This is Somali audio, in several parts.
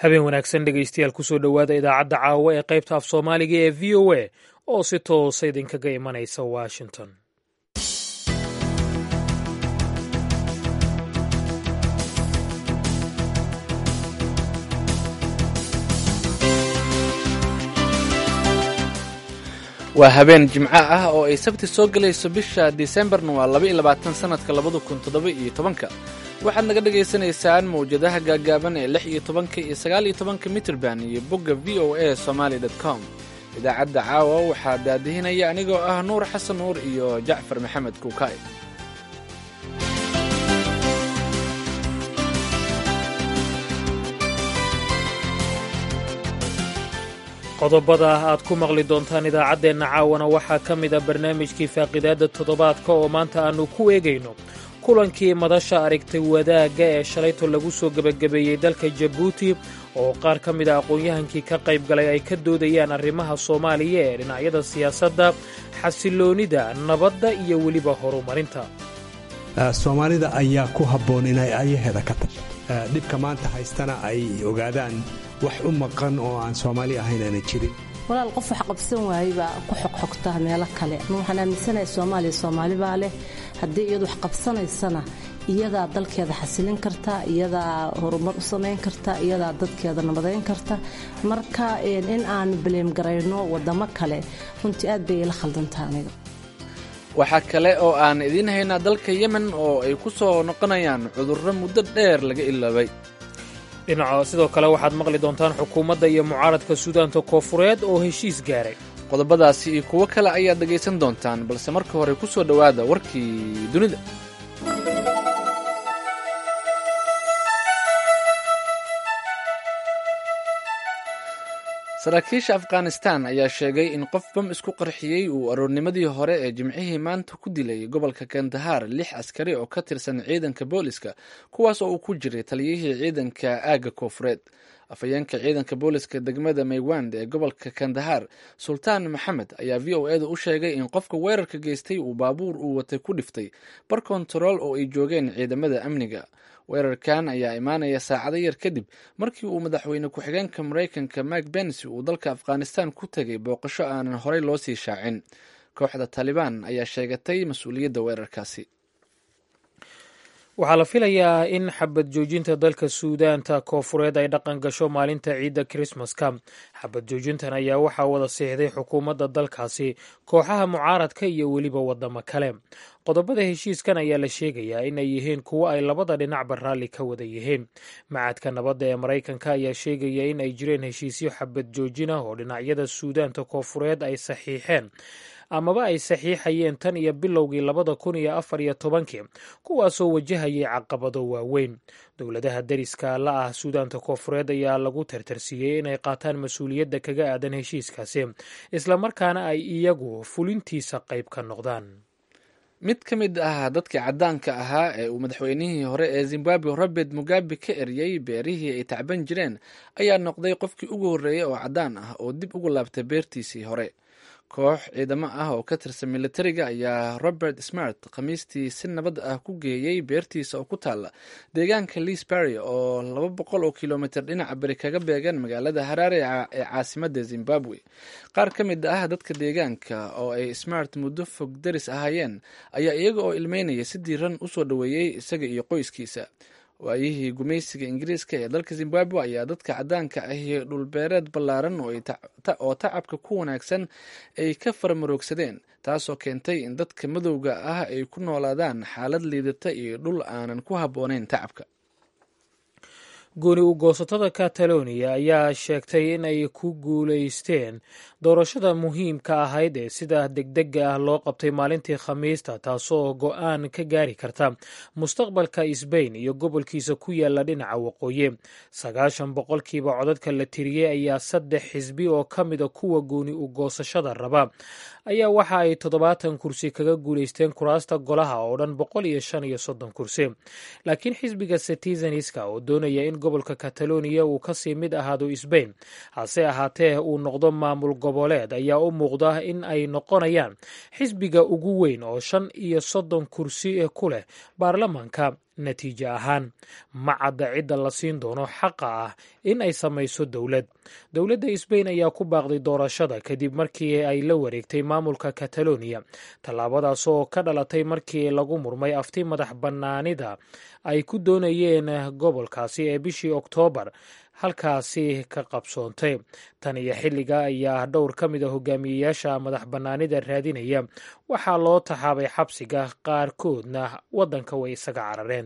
habeen wanaagsan dhegaystayaal kusoo dhowaada idaacadda caawa ee qaybta af soomaaliga ee v o a oo si toosa idinkaga imanaysa washington waa habeen jimco ah oo ay sabti soo gelayso bisha disembarna waa laba iyo labaatan sanadka labada kun toddoba iyo tobanka waxaad naga dhagaysanaysaan mawjadaha gaagaaban ee lix iyo tobanka iyo sagaal iyo tobanka mitrband iyo bogga v o a somaly com idaacadda caawa waxaa daadihinaya anigoo ah nuur xasan nuur iyo jacfar maxamed kuukay qodobada aad ku maqli doontaan idaacaddeenna caawana waxaa ka mid a barnaamijkii faaqidaadda toddobaadka oo maanta aannu ku eegayno kulankii madasha aragtay wadaagga ee shalayto lagu soo gebagabeeyey dalka jabuuti oo qaar ka mid a aqoon-yahankii ka qayb galay ay ka doodayaan arrimaha soomaaliya ee dhinacyada siyaasadda xasiloonida nabadda iyo weliba horumarinta soomaalida ayaa ku habboon inay ayaheeda ka tasha dhibka maanta haystana ay ogaadaan wax u maqan oo aan soomaali ahayn aana jirin walaal qof wax qabsan waayey baa ku xogxogtaa meelo kale waxaan aaminsanahay soomaaliya soomaali baa leh haddii iyadu wax qabsanaysana iyadaa dalkeeda xasilin karta iyadaa horumar u samayn karta iyadaa dadkeeda nabadayn karta marka in aan baleemgarayno wadamo kale runtii aad bay ila khaldantaa aniga waxaa kale oo aan idiin haynaa dalka yemen oo ay ku soo noqonayaan cudurro muddo dheer laga ilaabay dhinaca sidoo kale waxaad maqli doontaan xukuumadda iyo mucaaradka suudaanta koofureed oo heshiis gaaray qodobadaasi iyo kuwo kale ayaad dhegaysan doontaan balse marka hore ku soo dhowaada warkii dunida saraakiisha afghanistan ayaa sheegay in qof bam isku qarxiyey uu aroornimadii hore ee jimcihii maanta ku dilay gobolka kandahar lix askari oo ka tirsan ciidanka booliska kuwaas oo uu ku jiray taliyihii ciidanka aagga koofureed afhayeenka ciidanka booliska degmada maywand ee gobolka kandahar sultaan maxamed ayaa v o eda u sheegay in qofka weerarka geystay uu baabuur uu watay ku dhiftay bar kontarool oo ay joogeen ciidamada amniga weerarkan ayaa imaanaya saacado yar kadib markii uu madaxweyne ku-xigeenka maraykanka mike bensi uu dalka afghanistan ku tegay booqasho aanan horey loo sii shaacin kooxda taalibaan ayaa sheegatay mas-uuliyadda weerarkaasi waxaa la filayaa in xabad joojinta dalka suudaanta koofureed ay dhaqan gasho maalinta ciidda krismaska xabad joojintan ayaa waxaa wada siixday xukuumadda dalkaasi kooxaha mucaaradka iyo weliba wadamo kale qodobada heshiiskan ayaa la sheegayaa in ay yihiin kuwo ay labada dhinacba raalli ka wada yihiin macadka nabadda ee maraykanka ayaa sheegaya in ay jireen heshiisyo xabad joojin ah oo dhinacyada suudaanta koofureed ay saxiixeen amaba ay saxiixayeen tan iyo bilowgii labada kun iyo afar iyo tobankii kuwaasoo wajahayay caqabado waaweyn dowladaha deriska la ah suudaanta koofureed ayaa lagu tartarsiiyey inay qaataan mas-uuliyadda kaga aadan heshiiskaasi islamarkaana ay iyagu fulintiisa qayb ka noqdaan mid ka mid ah dadkii caddaanka ahaa ee uu madaxweynihii hore ee zimbabwe robert mugabe ka eryey beerihii ay tacban jireen ayaa noqday qofkii ugu horreeyey oo caddaan ah oo dib ugu laabtay beertiisii hore koox ciidamo ah oo ka tirsan militariga ayaa robert smart khamiistii si nabad ah ku geeyey beertiisa oo ku taalla deegaanka lisbury oo laba boqol oo kilomitr dhinaca beri kaga beegan magaalada haraare ee caasimadda zimbabwe qaar ka mid ah dadka deegaanka oo ay smart muddo fog daris ahaayeen ayaa iyaga oo ilmeynaya si diiran usoo dhoweeyey isaga iyo qoyskiisa waayihii gumaysiga ingiriiska ee dalka zimbabwe ayaa dadka caddaanka ahi dhulbeereed ballaaran oo tacabka ku wanaagsan ay ka faramaroogsadeen taasoo keentay in dadka madowga ah ay ku noolaadaan xaalad liidata iyo dhul aanan ku habboonayn tacabka gooni u goosatada kataloniya ayaa sheegtay in ay ku guulaysteen doorashada muhiimka ahayd ee sida degdega ah loo qabtay maalintii khamiista taasoo go-aan ka gaari karta mustaqbalka sbain iyo gobolkiisa ku yaala dhinaca waqooyi sagaashan boqolkiiba codadka la tiriyey ayaa saddex xisbi oo ka mida kuwa gooni u goosashada raba ayaa waxa ay toddobaatan kursi kaga guulaysteen kuraasta golaha oo dhan boqol iyo shan iyo soddon kursi laakiin xisbiga citizenska oo doonaya in gobolka kataloniya uu kasii mid ahaado sbain hase ahaatee uu noqdo maamul goboleed ayaa u muuqda in ay noqonayaan xisbiga ugu weyn oo shan iyo soddon kursi ku leh baarlamaanka natiijo ahaan ma cadda cidda la siin doono xaqa ah in ay samayso dowlad dowladda sbain ayaa ku baaqday doorashada kadib markii ay la wareegtay maamulka kataloniya tallaabadaas oo ka dhalatay markii lagu murmay afti madax bannaanida ay ku doonayeen gobolkaasi ee bishii oktoobar halkaasi ka qabsoontay tan iyo xilliga ayaa dhowr ka mid a hogaamiyeyaasha madax bannaanida raadinaya waxaa loo taxaabay xabsiga qaarkoodna waddanka way isaga carareen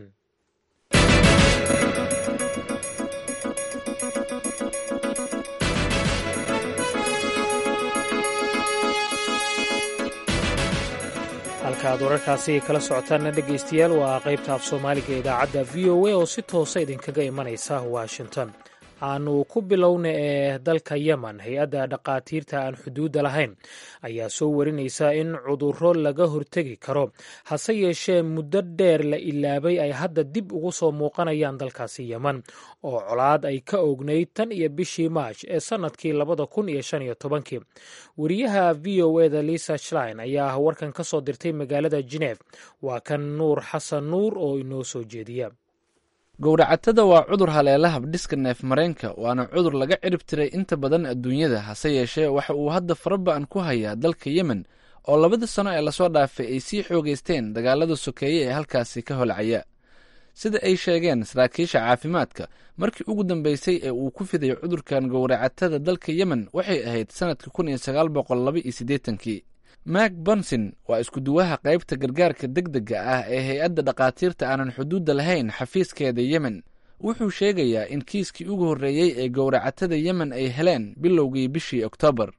halkaaad wararkaasi kala socotaanna dhegaystayaal waa qaybta af soomaaliga ee idaacadda v o a oo si toosa idinkaga imanaysa washington aanu ku bilowna ee dalka yemen hay-adda dhaqaatiirta aan xuduudda lahayn ayaa soo warinaysa in cudurro laga hortegi karo hase yeeshee muddo dheer la ilaabay ay hadda dib ugu soo muuqanayaan dalkaasi yemen oo colaad ay ka ognayd tan iyo bishii maaj ee sannadkii labada kun iyo shan iyo tobankii wariyaha v o eda lisa shlein ayaa warkan ka soo dirtay magaalada geneef waa kan nuur xasan nuur oo inoo soo jeediya gowracatada waa cudur haleela habdhiska neef mareenka waana cudur laga cirib tiray inta badan adduunyada hase yeeshee waxa uu hadda faraba'an ku hayaa dalka yemen oo labada sano ee lasoo dhaafay ay sii xoogaysteen dagaalada sokeeye ee halkaasi ka holcaya sida ay sheegeen saraakiisha caafimaadka markii ugu dambeysay ee uu ku fiday cudurkan gowracatada dalka yemen waxay ahayd sannadka kun iyo sagaal boqol laba iyo siddeetankii mak bonson waa iskuduwaha qaybta gargaarka deg dega ah ee hay-adda dhakhaatiirta aanan xuduudda lahayn xafiiskeeda yemen wuxuu sheegayaa in kiiskii ugu horreeyey ee gowracatada yemen ay heleen bilowgii bishii oktoobar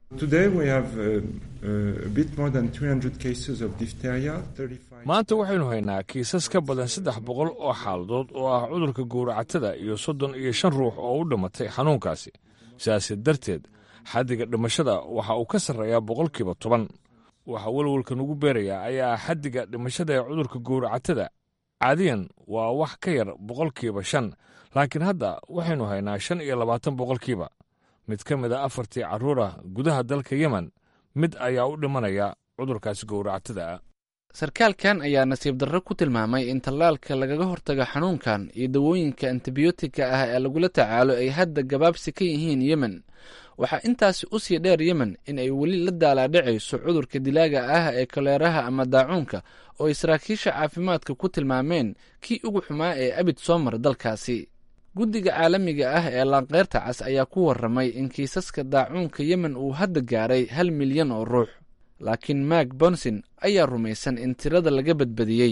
maanta waxaynu haynaa kiisas ka badan saddex boqol oo xaaladood oo ah cudurka gowracatada iyo soddon iyo shan ruux oo u dhimatay xanuunkaasi sidaasi darteed xaddiga dhimashada waxa uu ka sarreeyaa boqolkiiba toban waxaa welwalka nugu beerayaa ayaa xaddiga dhimashada ee cudurka gowracatada caadiyan waa wax ka yar boqolkiiba shan laakiin hadda waxaynu haynaa shan iyo labaatan boqolkiiba mid ka mid a afartii carruurah gudaha dalka yemen mid ayaa u dhimanaya cudurkaasi gowracatada ah sarkaalkan ayaa nasiib darro ku tilmaamay in tallaalka lagaga hortago xanuunkan iyo dawooyinka antibiyootika ah ee lagula tacaalo ay hadda gabaabsi ka yihiin yemen waxaa intaasi u sii dheer yemen in ay weli la daalaadhacayso cudurka dilaaga ah ee koleeraha ama daacuunka oo ay saraakiisha caafimaadka ku tilmaameen kii ugu xumaa ee abid soo mara dalkaasi guddiga caalamiga ah ee laanqeyrta cas ayaa ku warramay in kiisaska daacuunka yemen uu hadda gaaray hal milyan oo ruux laakiin mak bonson ayaa rumaysan in tirada laga badbadiyey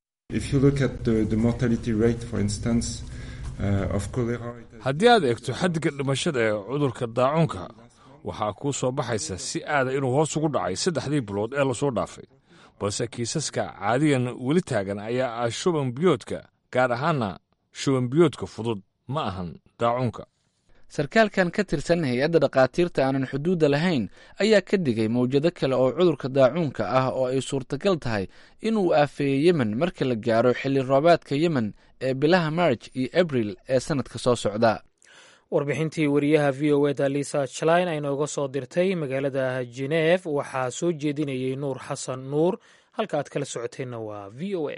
haddii aad eegto xaddiga dhimashada ee cudurka daacuunka waxaa kuu soo baxaysa si aada inuu hoos ugu dhacay saddexdii bilood ee lasoo dhaafay balse kiisaska caadiyan weli taagan ayaa ah shuban biyoodka gaar ahaana shuban biyoodka fudud ma ahan daacuunka sarkaalkan ka tirsan hay-adda dhakhaatiirta aanan xuduudda lahayn ayaa ka digay mawjado kale oo cudurka daacuunka ah oo ay suurtagal tahay inuu aafeeyo yemen marka la gaaro xilli roobaadka yemen ee bilaha marj iyo abril ee sannadka soo socda warbixintii wariyaha v o eda lisa jalain ay nooga soo dirtay magaalada geneef waxaa soo jeedinayay nuur xasan nuur halka aad kala socoteenna waa v o a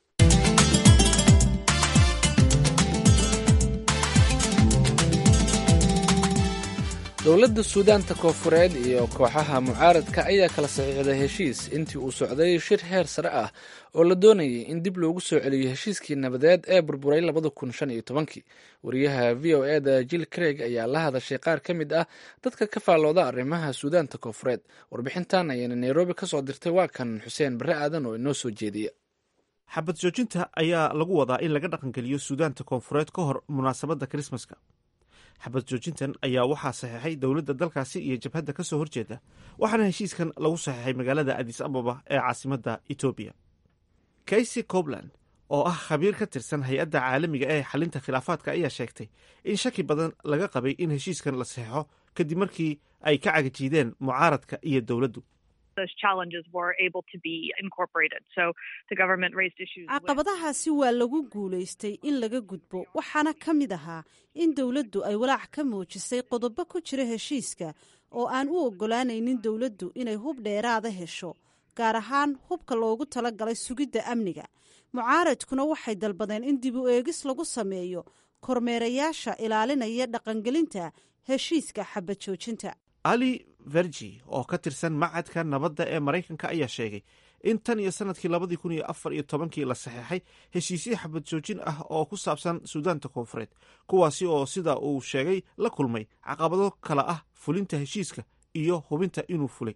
dowladda suudaanta koofureed iyo kooxaha mucaaradka ayaa kala saxiixday heshiis intii uu socday shir heer sare ah oo la doonayay in dib loogu soo celiyo heshiiskii nabadeed ee burburay labada kun shan iyo tobankii wariyaha v o e da jill craig ayaa la hadashay qaar ka mid ah dadka ka faallooda arrimaha suudaanta koofureed warbixintan ayayna nairobi ka soo dirtay waa kan xuseen barre aadan oo inoo soo jeediya xabad joojinta ayaa lagu wadaa in laga dhaqangeliyo suudaanta koonfureed ka hor munaasabadda krismaska xabad joojintan ayaa waxaa saxeexay dowladda dalkaasi iyo jabhadda ka soo horjeeda waxaana heshiiskan lagu saxeexay magaalada adis ababa ee caasimadda etoobiya kaysy cobland oo ah khabiir ka tirsan hay-adda caalamiga ee xalinta khilaafaadka ayaa sheegtay in shaki badan laga qabay in heshiiskan la saxeexo kadib markii ay ka cagajiideen mucaaradka iyo dowladdu caqabadahaasi waa lagu guulaystay in laga gudbo waxaana ka mid ahaa in dowladdu ay walaac ka muujisay qodobo ku jira heshiiska oo aan u oggolaanaynin dowladdu inay hub dheeraada hesho gaar ahaan hubka loogu talagalay sugidda amniga mucaaradkuna waxay dalbadeen in dib u eegis lagu sameeyo kormeerayaasha ilaalinaya dhaqangelinta heshiiska xabad joojinta ali vergi oo ka tirsan macadka nabadda ee maraykanka ayaa sheegay in tan iyo sanadkii labadii kun iyo afar iyo tobankii la saxeexay heshiisyo xabad joojin ah oo ku saabsan suudaanta koonfureed kuwaasi oo sida uu sheegay la kulmay caqabado kale ah fulinta heshiiska iyo hubinta inuu fulay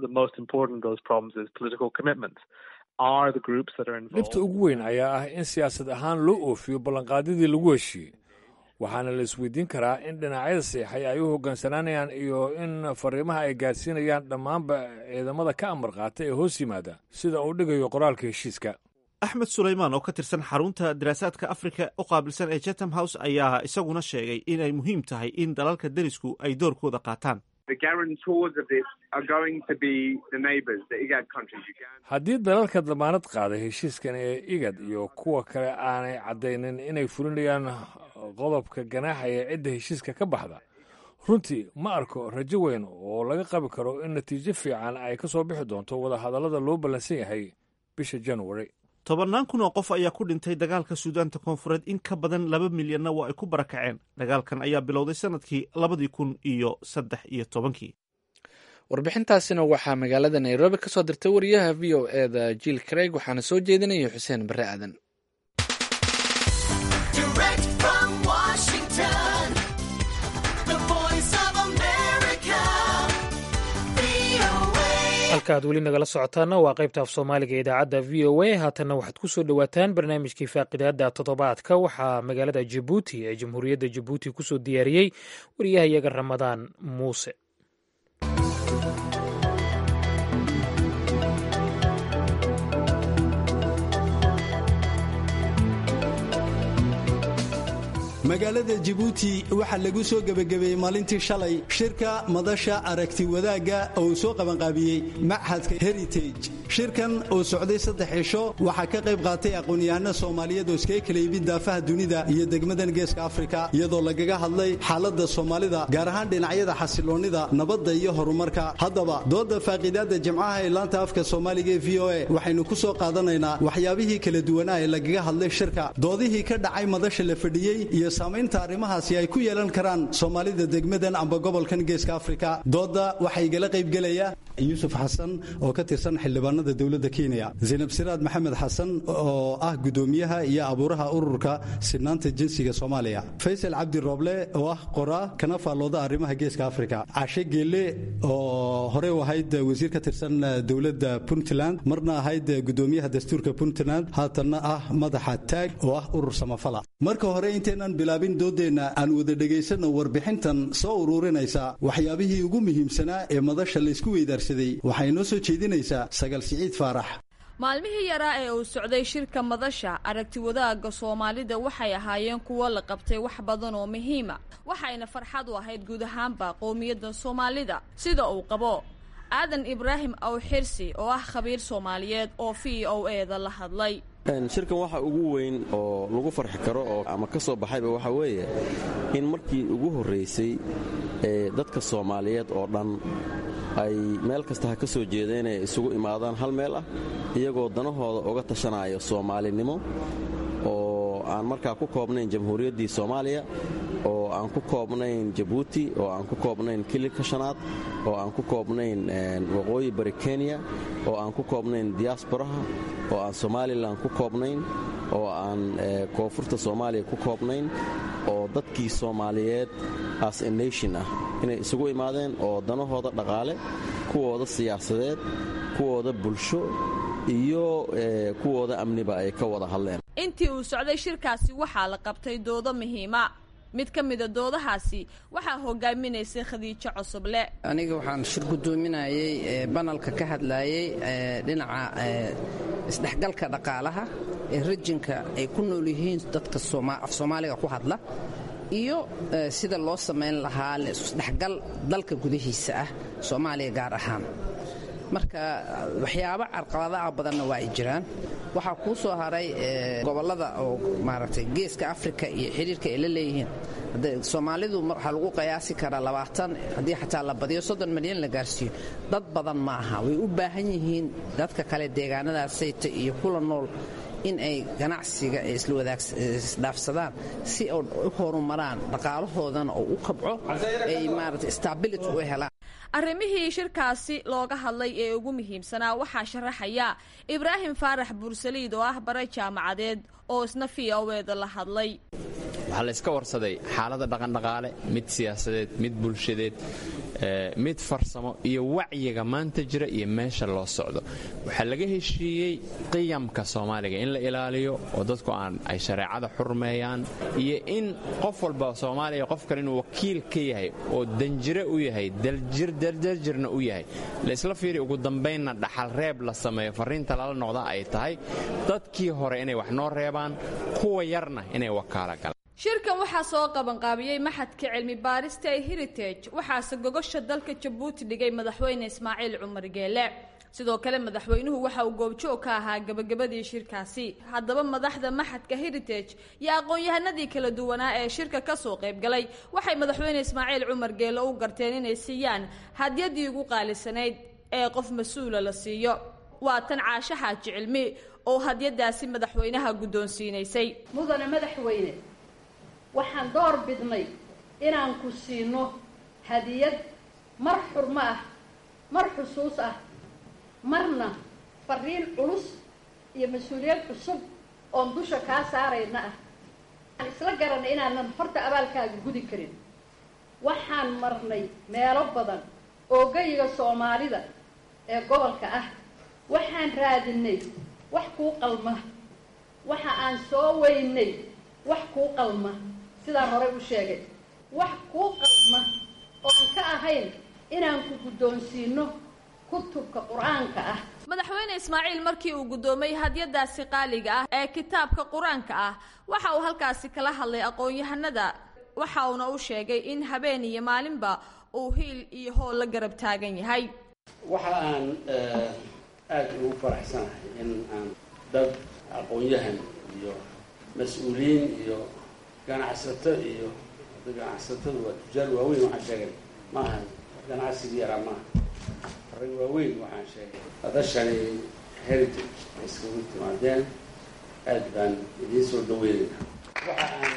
dhibta ugu weyn ayaa ah in siyaasad ahaan loo oofiyo ballanqaadyadii lagu heshiiyey waxaana la isweydiin karaa in dhinacyada seexay ay u hoggaansanaanayaan iyo in fariimaha ay gaadhsiinayaan dhammaanba ciidamada ka amar qaata ee hoos yimaada sida uu dhigayo qoraalka heshiiska axmed sulaymaan oo ka tirsan xarunta daraasaadka afrika u qaabilsan ee chatham house ayaa isaguna sheegay inay muhiim tahay in dalalka derisku ay doorkooda qaataan haddii dalalka damaanad qaaday heshiiskan ee igad iyo kuwa kale aanay caddaynin inay fulinayaan qodobka ganaaxa ee cidda heshiiska ka baxda runtii ma arko rajo weyn oo laga qabi karo in natiijo fiican ay ka soo bixi doonto wadahadallada loo ballansan yahay bisha januari tobannaan kun oo qof ayaa ku dhintay dagaalka suudaanta koonfureed in ka badan laba milyanna waa ay ku barakaceen dagaalkan ayaa bilowday sanadkii labadii kun iyo saddex iyo tobankii warbixintaasina waxaa magaalada nairobi ka soo dirtay wariyaha v o e da jiil craig waxaana soo jeedinaya xuseen bare aadan halka aad weli nagala socotaana waa qaybta af soomaaliga ee idaacadda v o a haatanna waxaad ku soo dhowaataan barnaamijkii faaqidaada toddobaadka waxaa magaalada jabuuti ee jamhuuriyadda jabuuti kusoo diyaariyey wariyahayaga ramadaan muuse magaalada jabuuti waxaa lagu soo gebagabeeyey maalintii shalay shirka madasha aragti wadaagga oo uu soo qabanqaabiyey machadka heritage shirkan oo socday saddex cisho waxaa ka qayb qaatay aqoon-yahano soomaaliyeed oo iskaga kala yimid daafaha dunida iyo degmadan geeska afrika iyadoo lagaga hadlay xaaladda soomaalida gaar ahaan dhinacyada xasiloonnida nabadda iyo horumarka haddaba dooda faaqiidaadda jimcaha ee laanta afka soomaaliga ee v o a waxaynu ku soo qaadanaynaa waxyaabihii kala duwanaa ee lagaga hadlay shirka doodihii ka dhacay madasha la fadhiyey iyo saamaynta arrimahaasi ay ku yeelan karaan soomaalida degmadan amba gobolkan geeska afrika dooda waxaa igala qaybgelaya yuusuf xasan oo ka tirsan xildhibaanada dowladda kenya zaynab siraad maxamed xasan oo ah gudoomiyaha iyo abuuraha ururka sinaanta jinsiga soomaaliya faysal cabdi rooble oo ah qoraa kana faallooda arrimaha geeska afrika cashe geelle oo horey u ahayd wasiir ka tirsan dowladda puntland marna ahayd gudoomiyaha dastuurka puntland haatanna ah madaxa taag oo ah urur samafala marka hore intaynan bilaabin doodeenna aan wada dhegaysanno warbixintan soo ururinaysa waxyaabihii ugu muhiimsanaa ee madasha laysku weydaarsaday waxay noo soo jeedinaysaa sagal siciid faarax maalmihii yaraa ee uu socday shirka madasha aragti wadaagga soomaalida waxay ahaayeen kuwo la qabtay wax badan oo muhiima waxayna farxad u ahayd guud ahaanba qowmiyadda soomaalida sida uu qabo aadan ibraahim awxirsi oo ah khabiir soomaaliyeed oo v o e da la hadlay shirkan waxa ugu weyn oo lagu farxi karo oo ama ka soo baxayba waxaa weeye in markii ugu horraysay ee dadka soomaaliyeed oo dhan ay meel kasta ha ka soo jeedeen ay isugu imaadaan hal meel ah iyagoo danahooda uga tashanaayo soomaalinimo oo aan markaa ku koobnayn jamhuuriyaddii soomaaliya oo aan ku koobnayn jabuuti oo aan ku koobnayn kililka shanaad oo aan ku koobnayn waqooyi bari kenya oo aan ku koobnayn diyaasbaraha oo aan somalilan ku koobnayn oo aan koonfurta soomaaliya ku koobnayn oo dadkii soomaaliyeed as a nation ah inay isugu imaadeen oo danahooda dhaqaale kuwooda siyaasadeed kuwooda bulsho iyo kuwooda amniba ay ka wada hadleen intii uu socday shirkaasi waxaa la qabtay doodo muhiima mid ka mida doodahaasi waxaa hogaaminaysay khadiijo cusuble aniga waxaan shir gudoominayey banalka ka hadlayey dhinaca isdhexgalka dhaqaalaha ee rajinka ay ku nool yihiin dadka af soomaaliga ku hadla iyo sida loo samayn lahaa isdhexgal dalka gudihiisa ah soomaaliya gaar ahaan marka waxyaabo carqaladaha badanna waa ay jiraan waxaa kuu soo haray gobollada oo maaragtay geeska afrika iyo xidhiirka ay la leeyihiin soomaalidu waxaa lagu qiyaasi karaa labaatan haddii xataa la badiyo soddon milyan la gaarsiiyo dad badan ma aha way u baahan yihiin dadka kale deegaanadaasayta iyo kula nool in ay ganacsiga isdhaafsadaan si u horumaraan dhaqaalahoodana oo u kabco ay maarata stability u helaan arrimihii shirkaasi looga hadlay ee ugu muhiimsanaa waxaa sharaxaya ibraahim faarax buursaliid oo ah bare jaamacadeed oo isna v o eeda la hadlay waxaa la yska warsaday xaalada dhaqandhaqaale mid siyaasadeed mid bulshadeed mid farsamo iyo wacyiga maanta jira iyo meesha loo socdo waxaa laga heshiiyey qiyamka soomaaliga in la ilaaliyo oo dadku aan ay shareecada xurmeeyaan iyo in qof walba soomaaliya qof kale inuu wakiil ka yahay oo danjire u yahay daljirna u yahay laysla fiiri ugu dambaynna dhaxal reeb la sameeyo farriinta lala noqda ay tahay dadkii hore inay wax noo reebaan kuwa yarna inay wakaala galaan shirkan waxaa soo qabanqaabiyey maxadka cilmi baarista ee heritage waxaase gogosha dalka jabuuti dhigay madaxweyne ismaaciil cumar geele sidoo kale madaxweynuhu waxa uu goobjoog ka ahaa gabagabadii shirkaasi haddaba madaxda maxadka heritage iyo aqoon-yahanadii kala duwanaa ee shirka kasoo qaybgalay waxay madaxweyne ismaaciil cumar geele u garteen inay siiyaan hadyadii ugu qaalisanayd ee qof mas-uula la siiyo waa tan caasho xaaji cilmi oo hadyadaasi madaxweynaha guddoonsiinaysay mudane madaxweyne waxaan door bidnay inaan ku siino hadiyad mar xurmo ah mar xusuus ah marna fariin culus iyo mas-uuliyad cusub oon dusha kaa saarayna ah waxaan isla garanay inaanan horta abaalkaaga gudi karin waxaan marnay meelo badan oo geyiga soomaalida ee gobolka ah waxaan raadinay wax kuu qalma waxa aan soo weynay wax kuu qalma sidaan horey u sheegay wax kuu qalma oon ka ahayn inaan ku guddoonsiino kutubka qur-aanka ah madaxweyne ismaaciil markii uu guddoomay hadyadaasi qaaliga ah ee kitaabka qur-aanka ah waxa uu halkaasi kala hadlay aqoon-yahanada waxa uuna u sheegay in habeen iyo maalinba uu hiil iyo hool la garab taagan yahay waxa aan aada ugu faraxsanahay in aan dad aqoon-yahan iyo mas-uuliyiin iyo ganacsato iyo ganacsatadu waa tujaar waaweyn waxaan sheegay ma aha ganacsigii yaraa maaha rag waaweyn waxaan sheegay hadashani heritage ay iskagu timaadeen aada baan idiin soo dhaweynayna waxa aan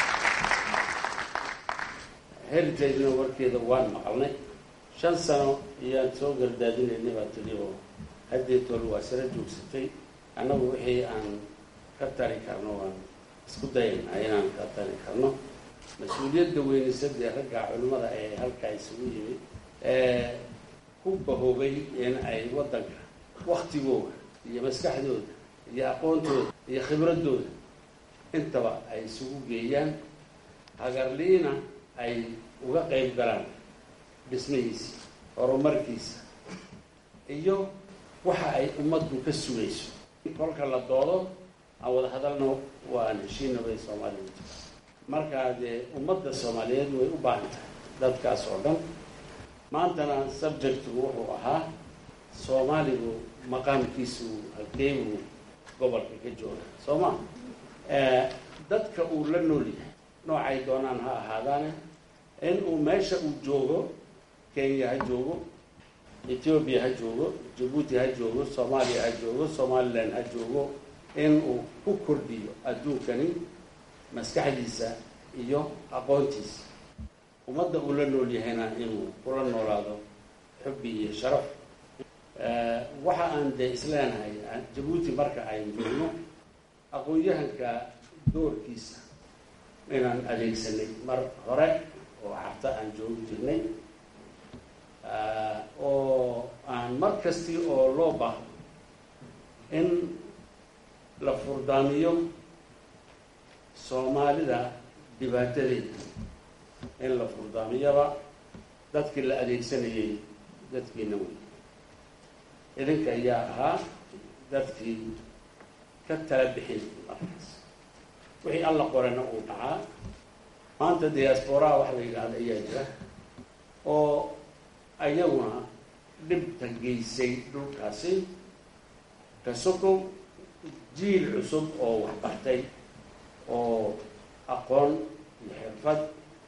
heritagena warkeeda waan maqalnay shan sano iyaan soo gardaadinaynay baa tiri oo haddeetool waa sara joogsatay annagu wixii aan ka tari karno waan isku dayaynaa inaan ka tari karno mas-uuliyadda weynisadee ragga culimmada ee halkaa isugu yimid ee ku bahoobay in ay waddanka waktigooda iyo maskaxdooda iyo aqoontooda iyo khibradooda intaba ay isugu geeyaan hagarliina ay uga qayb galaan dhismihiisa horumarkiisa iyo waxa ay ummaddu ka sugayso kolka la doodo aan wada hadalno waan heshiina bay soomaaliya markaa dee ummadda soomaaliyeed way u baahan tahay dadkaas oo dhan maantana subjectigu wuxuu ahaa soomaaligu maqaamkiisu halkeebuu gobolka ka jooga soo ma dadka uu la nool yahay noocay doonaan ha ahaadaane in uu meesha uu joogo kenya ha joogo ethoobiya ha joogo jabuuti ha joogo soomaaliya ha joogo somalilan ha joogo in uu ku kordhiyo adduunkani maskaxdiisa iyo aqoontiisa ummadda uu la nool yahayna inuu kula noolaado xubbi iyo sharaf waxa aan dee isleenahay jabuuti marka aynu joogno aqoon-yahanka doorkiisa inaan adeegsanay mar hore oo carta aan joogi jirnay oo aan mar kasti oo loo baahdo in la furdaamiyo soomaalida dhibaatadeeda in la furdaamiyaba dadkii la adeegsanayay dadkiina wey idinka ayaa ahaa dadkii ka tala bixin markaas wixii alla qorena uu dhacaa maanta diasporaa wax la yidhaahda ayaa jira oo ayaguna dhibta geysay dhulkaasi kasokow jiil cusub oo waxbartay oo aqoon iyo xirfad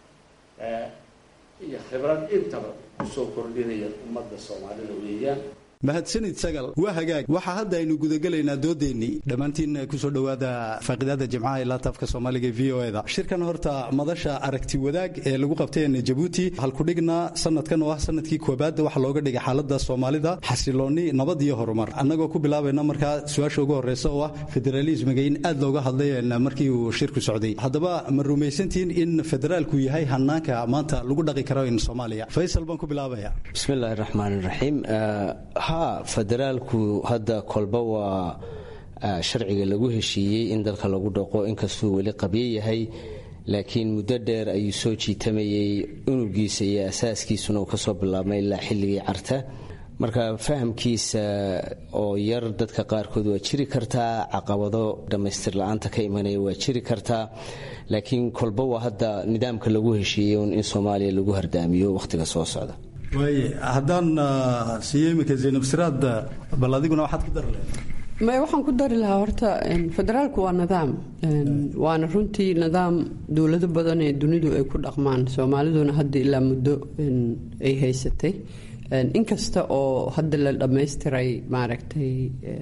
iyo khibrad intaba kusoo kordhinaya ummadda soomaalida weeyaan mahadsanid sagal waa hagaag waxaa hadda aynu gudagelaynaa doodeennii dhammaantiin kusoo dhowaada faaqidaada jimcaha ilaa taafka soomaaliga v o eda shirkan horta madasha aragti wadaag ee lagu qabtay jabuuti halkudhigna sanadkan oo ah sanadkii koobaad waxaa looga dhigay xaalada soomaalida xasilooni nabad iyo horumar annagoo ku bilaabayna markaa su-aasha ugu horeysa oo ah federalismiga in aad looga hadlay markii uu shirku socday haddaba ma rumaysantihiin in federaalku yahay hanaanka maanta lagu dhaqi karo in soomaaliya faysal baan ku bilaabaya bismillahi raxmaan raxiim ha federaalku hadda kolba waa sharciga lagu heshiiyey in dalka lagu dhaqo inkastuu weli qabyo yahay laakiin muddo dheer ayuu soo jiitamayey unugiisa iyo asaaskiisuna uu kasoo bilaabmay ilaa xilligii carta marka fahamkiisa oo yar dadka qaarkood waa jiri kartaa caqabado dhammaystir la-aanta ka imanaya waa jiri kartaa laakiin kolba waa hadda nidaamka lagu heshiiyey in soomaaliya lagu hardaamiyo wakhtiga soo socda waaye haddaan siiyo iminka zaynab siraad bal adiguna waxaad ku dari lahayd maya waxaan ku dari lahaa horta federaalku waa nidaam waana runtii nidaam dowlado badan ee dunidu ay ku dhaqmaan soomaaliduna hadda ilaa muddo ay haysatay inkasta oo hadda la dhammaystiray maaragtay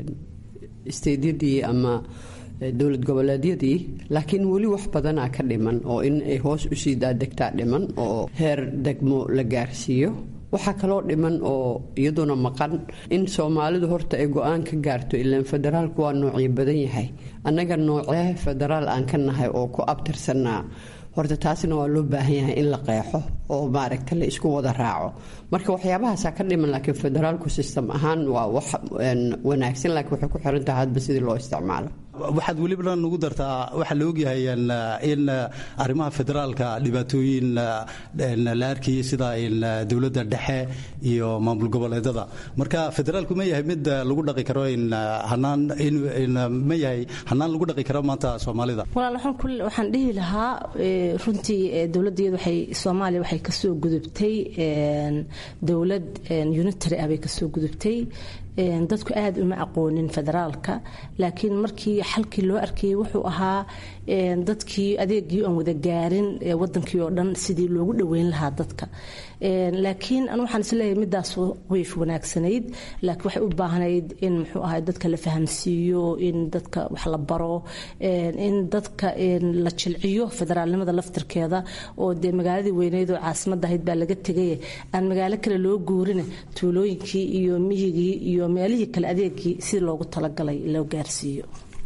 isteydyadii ama dowlad goboleedyadii laakiin weli wax badanaa ka dhiman oo in ay hoos usii daadegtaa dhiman oo heer degmo la gaarsiiyo waxaa kaloo dhiman oo iyaduna maqan in soomaalidu horta ay go-aan ka gaarto ilaan federaalku waa noocyo badan yahay annaga noocee federaal aan ka nahay oo ku abtirsanaa horta taasina waa loo baahan yahay in la qeexo oo maaragta la isku wada raaco marka waxyaabahaasaa ka dhiman laakiin federaalku system ahaan waa wax wanaagsan laakiin waxay ku xiran tahay hadba sidii loo isticmaalo waxaad welibana nugu dartaa waxaa la ogyahay in arrimaha federaalka dhibaatooyin la arkayay sida dowladda dhexe iyo maamul goboleedada marka federaalku ma yahay mid lagu dhaqi karo hanaan ma yahay hanaan lagu dhaqi karo maanta soomaalida walaal waxaan dhihi lahaa runtii dowladdeedu waxay soomaaliya waxay kasoo gudubtay dowlad unitary ah bay kasoo gudubtay dadku aad uma aqoonin federaalka laakiin markii xalkii loo arkayay wuxuu ahaa dadkii adeegii aan wada gaarin wadankii oo dhan sidii loogu dhoweyn lahaa dadka laakiin anu waxaan isleeyahay midaas wayf wanaagsanayd laakiin waxay u baahnayd in muxuu ahay dadka la fahamsiiyo in dadka wax la baro in dadka la jilciyo federaalnimada laftirkeeda oo dee magaaladii weyneyd oo caasimadda ahayd baa laga tegay aan magaalo kale loo guurina tuulooyinkii iyo mihigii iyo meelihii kale adeegii si loogu talagalay loo gaarsiiyo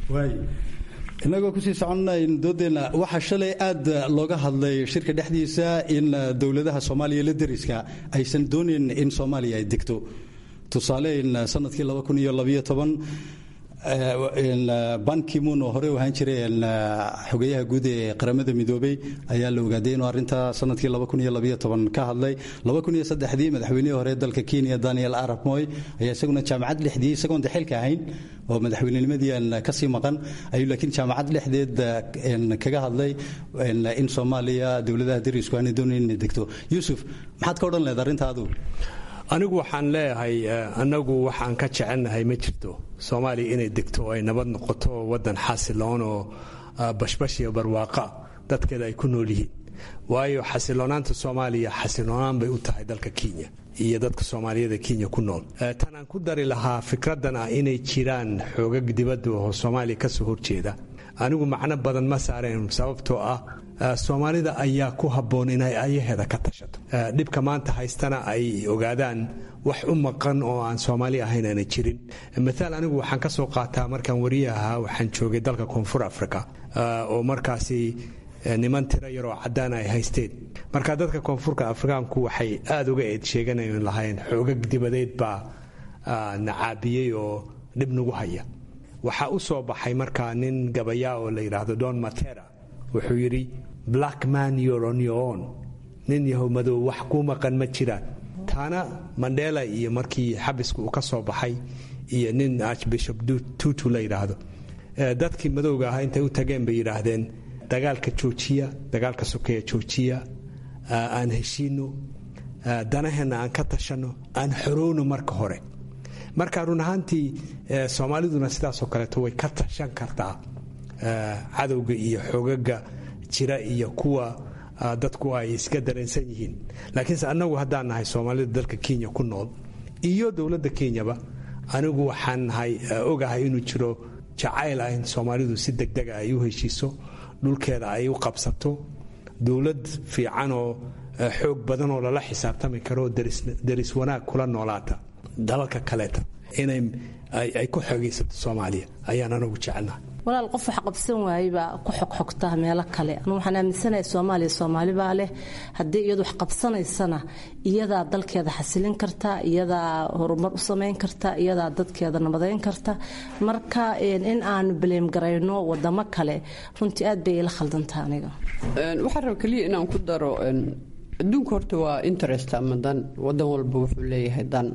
inagoo kusii soconnayn doodeenna waxaa shalay aad looga hadlay shirka dhexdiisa in dowladaha soomaaliya la deriska aysan doonayn in soomaaliya ay degto tusaale in sanadkii bankimun oo hore u ahaan jiray xogeyaha guud ee qaramada midoobey ayaa la ogaaday inuu arrinta sanadkii ka hadlay dii madaxweynihii hore dalka kenya daniel arab moy ayaa isaguna jaamacad dhexdii isagoon de xilka ahayn oo madaxweynenimadii aan kasii maqan ayuu laakiin jaamacad dhexdeed kaga hadlay in soomaaliya dowladaha derisku aanay doonayn inay degto yuusuf maxaad ka odhan leed arrinta adigu anigu waxaan leeyahay annagu waxaan ka jecelnahay ma jirto soomaaliya inay degto ay nabad noqoto wadan xasiloon oo bashbash iyo barwaaqa dadkeeda ay ku nool yihiin waayo xasiloonaanta soomaaliya xasiloonaan bay u tahay dalka kenya iyo dadka soomaaliyada kenya ku nool tan aan ku dari lahaa fikradan ah inay jiraan xoogag dibadda oo soomaaliya kasoo horjeeda anigu macno badan ma saareen sababtoo ah soomaalida ayaa ku habboon inay ayaheeda ka tashato dhibka maanta haystana ay ogaadaan wax u maqan oo aan soomaali ahayn aana jirin maaal anigu waxaan ka soo qaataa markaan wariye ahaa waxaan joogay dalka koonfur africa oo markaasi niman tiro yaroo cadaan ay haysteen marka dadka koonfurka afrikaanku waxay aada uga eed sheeganayn lahayn xoogag dibadeed baa nacaabiyey oo dhib nagu haya waxaa u soo baxay markaa nin gabayaa oo la yidhaahdo don matera wuxuu yidhi black man you're on your own nin yahow madow wax kuu maqan ma jiraan taana mandela iyo markii xabiska uu ka soo baxay iyo nin archbishop tutu la yidhaahdo dadkii madowga ahaa intay u tageen bay yidhaahdeen dagaalka joojiya dagaalka sokeeya joojiya aan heshiino danaheenna aan ka tashanno aan xorowno marka hore marka run ahaantii soomaaliduna sidaasoo kaleeto way ka tashan kartaa cadowga iyo xogaga jira iyo kuwa dadku ay iska dareensan yihiin laakiinse annagu haddaan nahay soomaalida dalka kenya ku nool iyo dowladda kenyaba anigu waxaan nahay ogahay inuu jiro jacayl ah in soomaalidu si degdega ay u heshiiso dhulkeeda ay u qabsato dowlad fiican oo xoog badan oo lala xisaabtami karo deris wanaag kula noolaata dalalka kaleeta inay ay ku xoogaysato soomaaliya ayaan anagu jecelnahay walaal qof wax qabsan waayebaa ku xogxogtaa meelo kale anu waxaan aaminsanahay soomaaliya soomaalibaa leh haddii iyadu wax qabsanaysana iyadaa dalkeeda xasilin karta iyadaa horumar u samayn karta iyadaa dadkeeda nabadayn karta marka in aanu baleem garayno wadamo kale runtii aad bay ila khaldantaa aniga waxaan raba keliya inaan ku daro adduunka horta waa interest ama dan wadan walba wuxuu leeyahay dan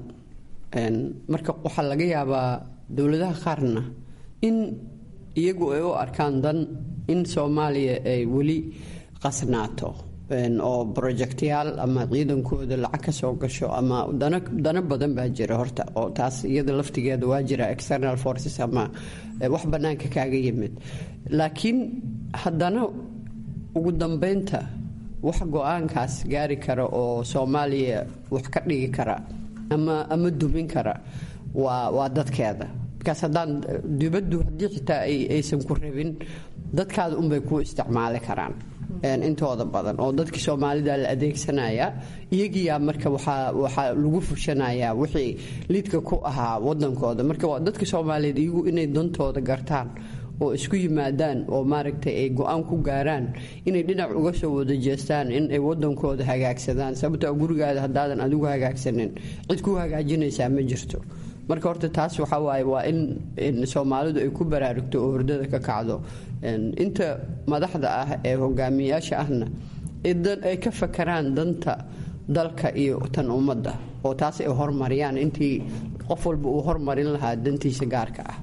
marka waxaa laga yaabaa dowladaha qaarna in iyagu ay u arkaan dan in soomaaliya ay weli qasnaato oo projectyaal ama ciidankooda lacag ka soo gasho ama dano badan baa jira horta oo taas iyada laftigeeda waa jira external forces ama wax bannaanka kaaga yimid laakiin haddana ugu dambeynta wax go-aankaas gaari kara oo soomaaliya wax ka dhigi kara ama ama dumin kara waa waa dadkeeda markaas haddaan dibaddu haddii xitaa aysan ku rabin dadkaada unbay ku isticmaali karaan intooda badan oo dadkii soomaalida la adeegsanaya iyagiyaa marka waxaa lagu fushanayaa wixii liidka ku ahaa wadankooda marka dadka soomaaliyeed iyagu inay dantooda gartaan oo isku yimaadaan oo maaragtay ay go-aan ku gaaraan inay dhinac uga soo wada jeestaan in ay wadankooda hagaagsadaan sababtoo gurigaada haddaadan adigu hagaagsanin cid ku hagaajinaysaa ma jirto marka horta taas waxaa waaye waa in soomaalidu ay ku baraarugto oo hordada ka kacdo inta madaxda ah ee hogaamiyayaasha ahna ay ka fakaraan danta dalka iyo tan ummadda oo taas ay hormariyaan intii qof walba uu hormarin lahaa dantiisa gaarka ah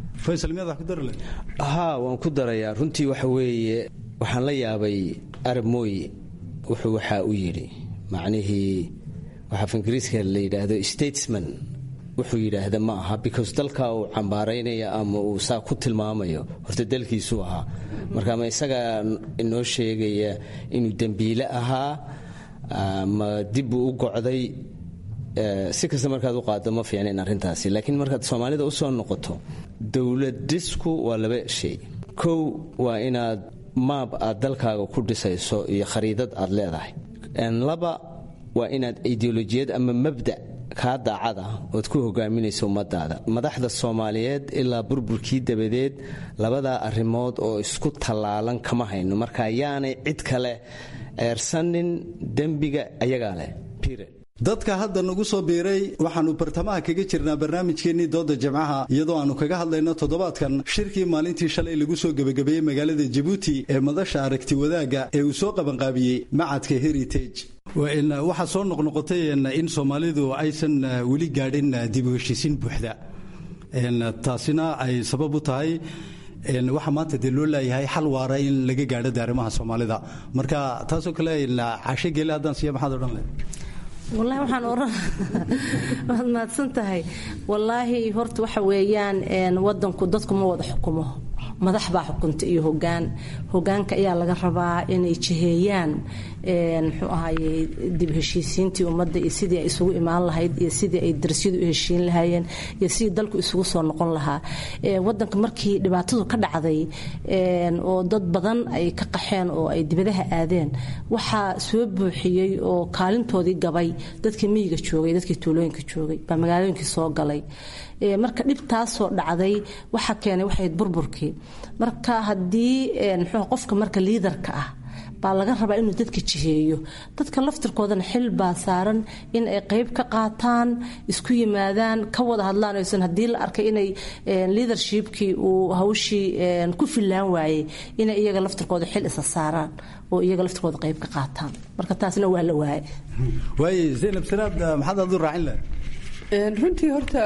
haa waan ku darayaa runtii waxa weeye waxaan la yaabay arab mooye wuxuu waxaa u yidhi macnihii waxaa ingiriiska la yidhaahdo statesman wuxuu yidhaahda ma aha because dalka uu cambaaraynaya ama uu saa ku tilmaamayo horta dalkiisuu ahaa marka ma isagaa inoo sheegaya inuu dembiile ahaa ma dibbuu u gocday si kasta markaad u qaado ma fiicnayn arrintaasi laakiin markaad soomaalida u soo noqoto dowladisku waa laba shay kow waa inaad maab aad dalkaaga ku dhisayso iyo khariidad aad leedahay laba waa inaad ideolojiyad ama mabda kaa daacada ood ku hogaaminaysa ummadaada madaxda soomaaliyeed ilaa burburkii dabadeed labadaa arrimood oo isku tallaalan kama hayno marka yaanay cid kale eersanin dembiga ayagaa leh dadka hadda nagu soo biiray waxaannu bartamaha kaga jirnaa barnaamijkeennii dooda jimcaha iyadoo aannu kaga hadlayno toddobaadkan shirkii maalintii shalay lagu soo gebagabeeyey magaalada jabuuti ee madasha aragti wadaagga ee uu soo qabanqaabiyey macadka heritage waxaa soo noqnoqotay in soomaalidu aysan weli gaadhin dib u heshiisiin buuxda taasina ay sabab u tahay waxaa maanta dee loo laayahay xal waara in laga gaadho de arrimaha soomaalida marka taasoo kale cashe geele haddaan siiya maxaad odhan leh wallaahi waxaan oran waad mahadsan tahay wallaahi horta waxa weeyaan wadanku dadku ma wada xukumo madax baa xukunta iyo hogaan hogaanka ayaa laga rabaa inay jiheeyaan muxuu ahaye dib heshiisiintii ummadda iyo sidii ay isugu imaan lahayd iyo sidii ay darsyadu u heshiin lahaayeen iyo sidii dalku isugu soo noqon lahaa wadanka markii dhibaatadu ka dhacday oo dad badan ay ka qaxeen oo ay dibadaha aadeen waxaa soo buuxiyey oo kaalintoodii gabay dadkii miyiga joogay dadkii tuulooyinka joogay baa magaalooyinkii soo galay marka dhibtaasoo dhacday waxa keenay waxayd burburkii marka haddii mxuu qofka marka liidarka ah baa laga rabaa inuu dadka jiheeyo dadka laftirkoodana xil baa saaran in ay qeyb ka qaataan isku yimaadaan ka wada hadlaan aysan haddii la arkay inay leadershipkii uu hawshii ku fillaan waayey inay iyaga laftirkooda xil isa saaraan oo iyaga laftirkooda qeyb ka qaataan marka taasna waa la waaye waaye zaynab siraad maxaad aad u raacin leh runtii horta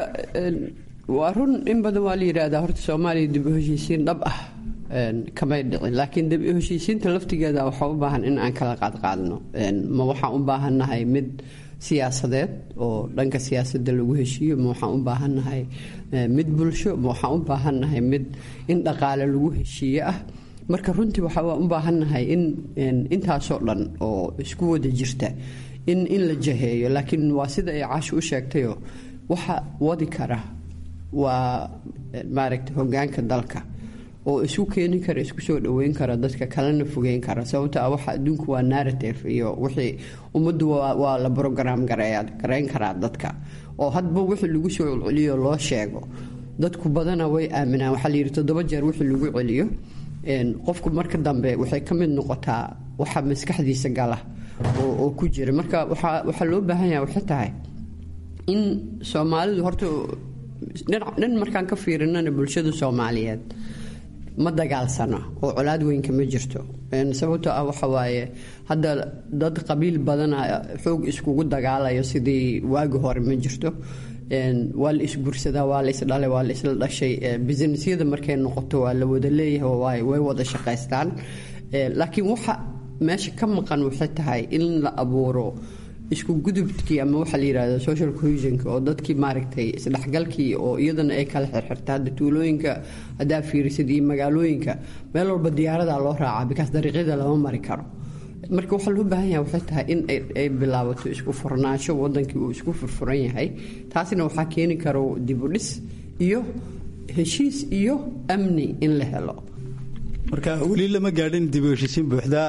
waa run in badan waa la yidhaahdaa horta soomaaliya dib u heshiisiin dhab ah kamay dhicin laakiin dib u heshiisiinta laftigeeda waxaa u baahan in aan kala qaadqaadno ma waxaan u baahannahay mid siyaasadeed oo dhanka siyaasadda lagu heshiiyo ma waxaan u baahannahay mid bulsho ma waxaan u baahannahay mid in dhaqaale lagu heshiiye ah marka runtii waxaa u baahannahay in intaasoo dhan oo isku wada jirta in in la jaheeyo laakiin waa sida ay caasho u sheegtayo waxa wadi kara waa maaragta hogaanka dalka oo isku keeni kara isku soo dhaweyn kara dadka kalena fogeyn kara sababta ah waxa adduunku waa narrative iyo wixii ummaddu waa la brogram gareyn karaa dadka oo hadba wixii lagu soo celceliyo loo sheego dadku badana way aaminaan waxaa layidhi toddoba jeer wixii lagu celiyo qofku marka dambe waxay ka mid noqotaa waxa maskaxdiisa gala oo ku jira marka waxaa loo baahan yaha waxay tahay in soomaalidu horta dhan markaan ka fiirinana bulshada soomaaliyeed ma dagaalsano oo colaad weynka ma jirto sababtoo ah waxa waaye hadda dad qabiil badana xoog iskugu dagaalayo sidii waagi hore ma jirto waa la isgursadaa waa la isdhalay waa la isla dhashay businessyada markay noqoto waa la wada leeyahay way wada shaqaystaan laakiin waxa meesha ka maqan waxay tahay in la abuuro isku gudubkii ama waxaa la yidhahda social cohesionka oo dadkii maaragtay isdhexgalkii oo iyadana ay kala xirxirta hadda tuulooyinka haddaa fiirisid iyo magaalooyinka meel walba diyaaradaa loo raacaa bikaas dariiqyada lama mari karo marka waxaa loo baahan yahay waxay tahay in ay bilaabato isku furnaansho wadankii uu isku furfuran yahay taasina waxaa keeni karo dibudhis iyo heshiis iyo amni in la helo marka weli lama gaadhin dib u heshiisiin buuxda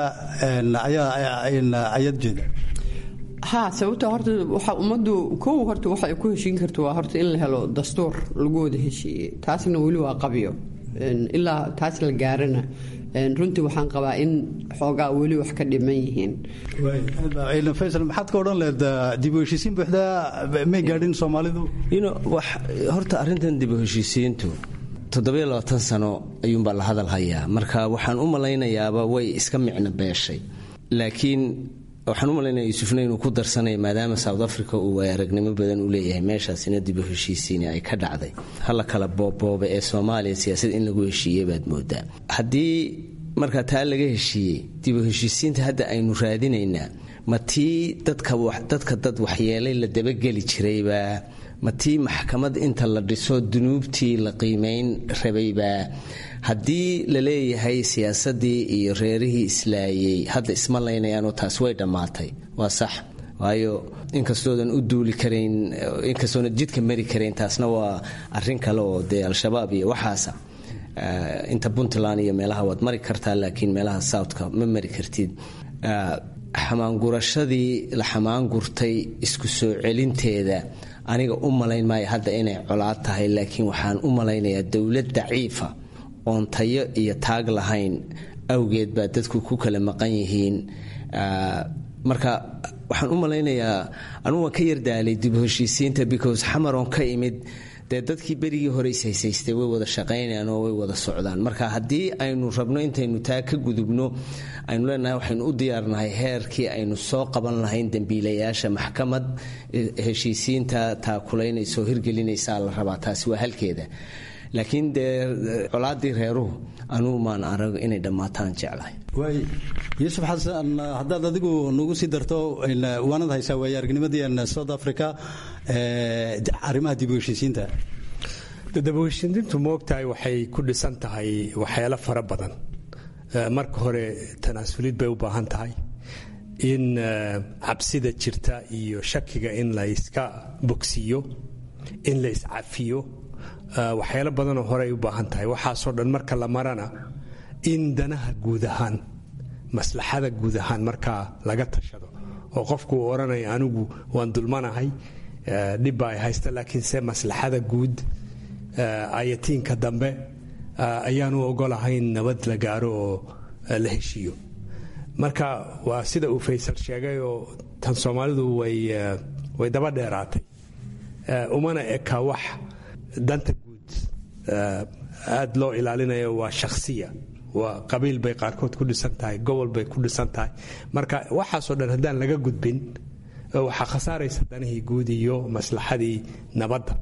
ayaad jeeda ha sababta horta waxa ummaddu kow horta waxa ay ku heshiin karto waa horta in la helo dastuur lagu wada heshiiyey taasna weli waa qabyo ilaa taas la gaarana runtii waxaan qabaa in xoogaa weli wax ka dhiman yihiin faysal maxaad ka odhan leed dib u heshiisiin buuxda may gaadhin soomaalidu horta arrintan dib u heshiisiintu toddobiyo labaatan sano ayuunbaa la hadal hayaa marka waxaan u malaynayaaba way iska micno beeshay laakiin waxaan u malaynaya yuusufna inuu ku darsanaya maadaama south africa uu waay aragnimo badan u leeyahay meeshaasina dib u heshiisiini ay ka dhacday hala kala boobbooba ee soomaaliya siyaasad in lagu heshiiyey baad moodaa haddii markaa taa laga heshiiyey dib u heshiisiinta hadda aynu raadinaynaa ma tii dadka dad waxyeelay la dabageli jiraybaa ma tii maxkamad inta la dhiso dunuubtii la qiimayn rabaybaa haddii la leeyahay siyaasadii iyo reerihii islaayey hadda isma laynayaanoo taas way dhammaatay waa sax waayo inkastoodan u duuli karayn inkastoodan jidka mari karayn taasna waa arin kale oo dee al-shabaab iyo waxaasa inta puntland iyo meelaha waad mari kartaa laakiin meelaha southka ma mari kartid xamaangurashadii la xamaangurtay isku soo celinteeda aniga u malayn maayo hadda inay colaad tahay laakiin waxaan u malaynayaa dowlad daciifa oon tayo iyo taag lahayn awgeed baa dadku ku kala maqan yihiin marka waxaan u malaynayaa anugu waan ka yardaalay dib heshiisiinta because xamaroon ka imid dee dadkii berigii hore ishaysaystay way wada shaqaynayaan oo way wada socdaan marka haddii aynu rabno intaynu taa ka gudubno aynu leenahay waxaynu u diyaarnahay heerkii aynu soo qaban lahayn dembiilayaasha maxkamad heshiisiinta taakulaynaysaoo hirgelinaysaa la rabaa taasi waa halkeeda laakiin dee colaadii reeruhu anugu maan arag inay dhammaataan jeclahay yuusuf xasan haddaad adigu nagu sii darto waanad haysaa waaya aragnimadii south africa arrimaha dib u heshiisiinta dib u heshiisiintu moogtahay waxay ku dhisan tahay waxyaalo fara badan marka hore tanaasulid bay u baahan tahay in cabsida jirta iyo shakiga in la iska bogsiiyo in la iscafiyo waxyaalo badanoo horey u baahan tahay waxaasoo dhan marka la marana in danaha guud ahaan maslaxada guud ahaan markaa laga tashado oo qofku uu odhanaya anigu waan dulmanahay dhibba ay haysta laakiinse maslaxada guud ayatiinka dambe ayaanu ogolahayn nabad la gaaro oo la heshiiyo marka waa sida uu faysal sheegay oo tan soomaalidu way daba dheeraatay umana eka wax danta guud aad loo ilaalinayo waa shakhsiya waa qabiil bay qaarkood ku dhisan tahay gobol bay ku dhisan tahay marka waxaasoo dhan haddaan laga gudbin waxaa khasaaraysa danihii guud iyo maslaxadii nabadda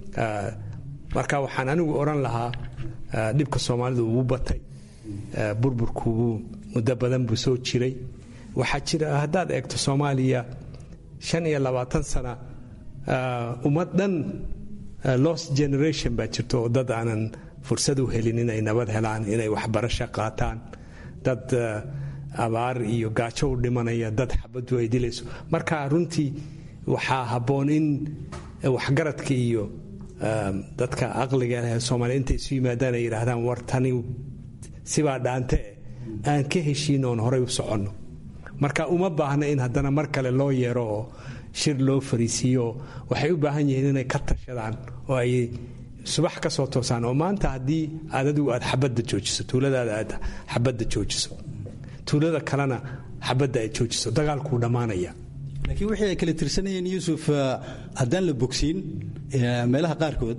marka waxaan anigu odhan lahaa dhibka soomaalidu wuu batay burburkuubuu muddo badan buu soo jiray waxaa jira haddaad eegto soomaaliya shan iyo labaatan sana ummad dhan lost generation baa jirto oo dad aanan fursad u helin inay nabad helaan inay waxbarasho qaataan dad abaar iyo gaajo u dhimanaya dad xabaddu ay dilayso marka runtii waxaa habboon in waxgaradka iyo dadka aqliga leh soomaaliya intay isu yimaadaan ay yidhaahdaan war tani sibaa dhaante aan ka heshiin oon horay u soconno marka uma baahna in haddana mar kale loo yeero oo shir loo fariisiiyo waxay u baahan yihiin inay ka tashadaan oo ay subax ka soo toosaan oo maanta haddii aad adigu aad xabadda joojiso tuuladaada aad xabadda joojiso tuulada kalena xabadda aad joojiso dagaalkuu dhammaanaya laakiin wixii ay kala tirsanayeen yuusuf haddaan la bogsiin meelaha qaarkood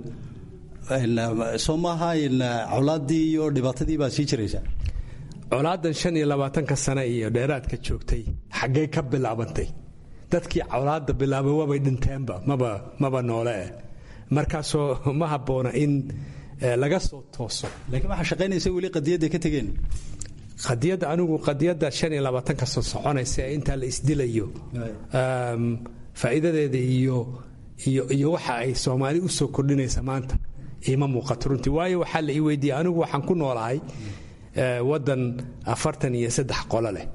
soo maaha colaaddii iyo dhibaatadii baa sii jiraysa colaadan shan iyo labaatanka sane iyo dheeraadka joogtay xaggee ka bilaabantay dadkii colaadda bilaabay waabay dhinteenba maba maba noole eh markaasoo ma habboona in laga soo tooso laakiin waxaa shaqaynaysa weli qadiyadda ka tegeen qadiyadda anigu qadiyadda shan iyo labaatanka soo soconaysa ee intaa la isdilayo faa'iidadeeda iyo iyo iyo waxa ay soomaali u soo kordhinaysa maanta iima muuqato runtii waayo waxaa la ii weydiiyey anigu waxaan ku noolahay waddan afartan iyo saddex qolo leh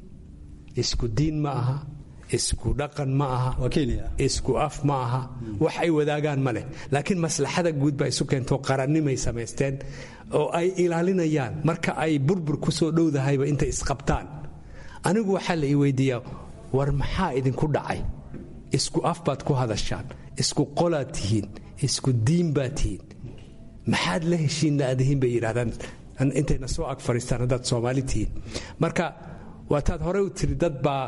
isku diin ma aha isku dhaqan ma aha isku af ma aha wax ay wadaagaan ma leh laakiin maslaxada guud baa isu keentoo qarannimay samaysteen oo ay ilaalinayaan marka ay burbur ku soo dhowdahayba intay isqabtaan anigu waxaa la ii weydiiyaa war maxaa idinku dhacay isku af baad ku hadashaan isku qolaad tihiin isku diin baad tihiin maxaad la heshiin laadihiin bay yidhahdaan intayna soo ag fadhiistaan haddaad soomaali tihiin marka waataad horey u tiri dad baa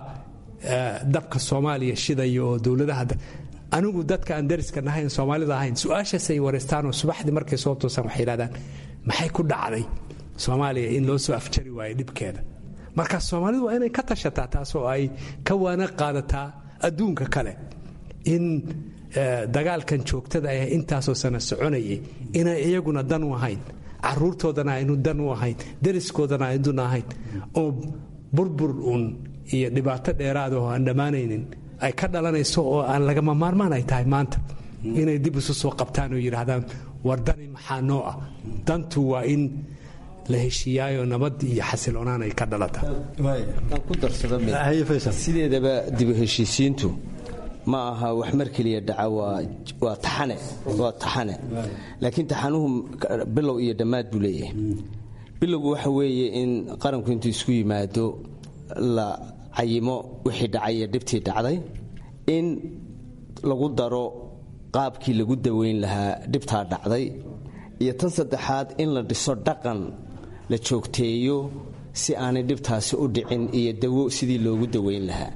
dabka soomaaliya shidaya oo dowladaha anigu dadka aan dariska nahayn soomaalida ahayn su-aashaasay wareystaan oo subaxdii markay soo toosaan waxay yidhahdaan maxay ku dhacday soomaaliya in loo soo afjari waayo dhibkeeda marka soomaalidu waa inay ka tashataa taasoo ay ka waana qaadataa adduunka kale in dagaalkan joogtada ah intaasoo sana soconayay inay iyaguna dan u ahayn caruurtoodana aynu dan u ahayn dariskoodana aydun ahayn oo burbur uun iyo dhibaato dheeraada oo aan dhammaanaynin ay ka dhalanayso oo aan lagama maarmaan ay tahay maanta inay dib isu soo qabtaan oo yidhaahdaan war dani maxaa noo ah dantu waa in la heshiiyaayo nabad iyo xasiloonaan ay ka dhalataa ku darsado sideedaba dibu heshiisiintu ma aha wax mar keliya dhaca waa taxane waa taxane laakiin taxanuhu bilow iyo dhammaad buu leeyahay bilowgu waxa weeye in qaranku intuu isku yimaado la cayimo wixii dhacay iyo dhibtii dhacday in lagu daro qaabkii lagu daweyn lahaa dhibtaa dhacday iyo tan saddexaad in la dhiso dhaqan la joogteeyo si aanay dhibtaasi u dhicin iyo dawo sidii loogu daweyn lahaa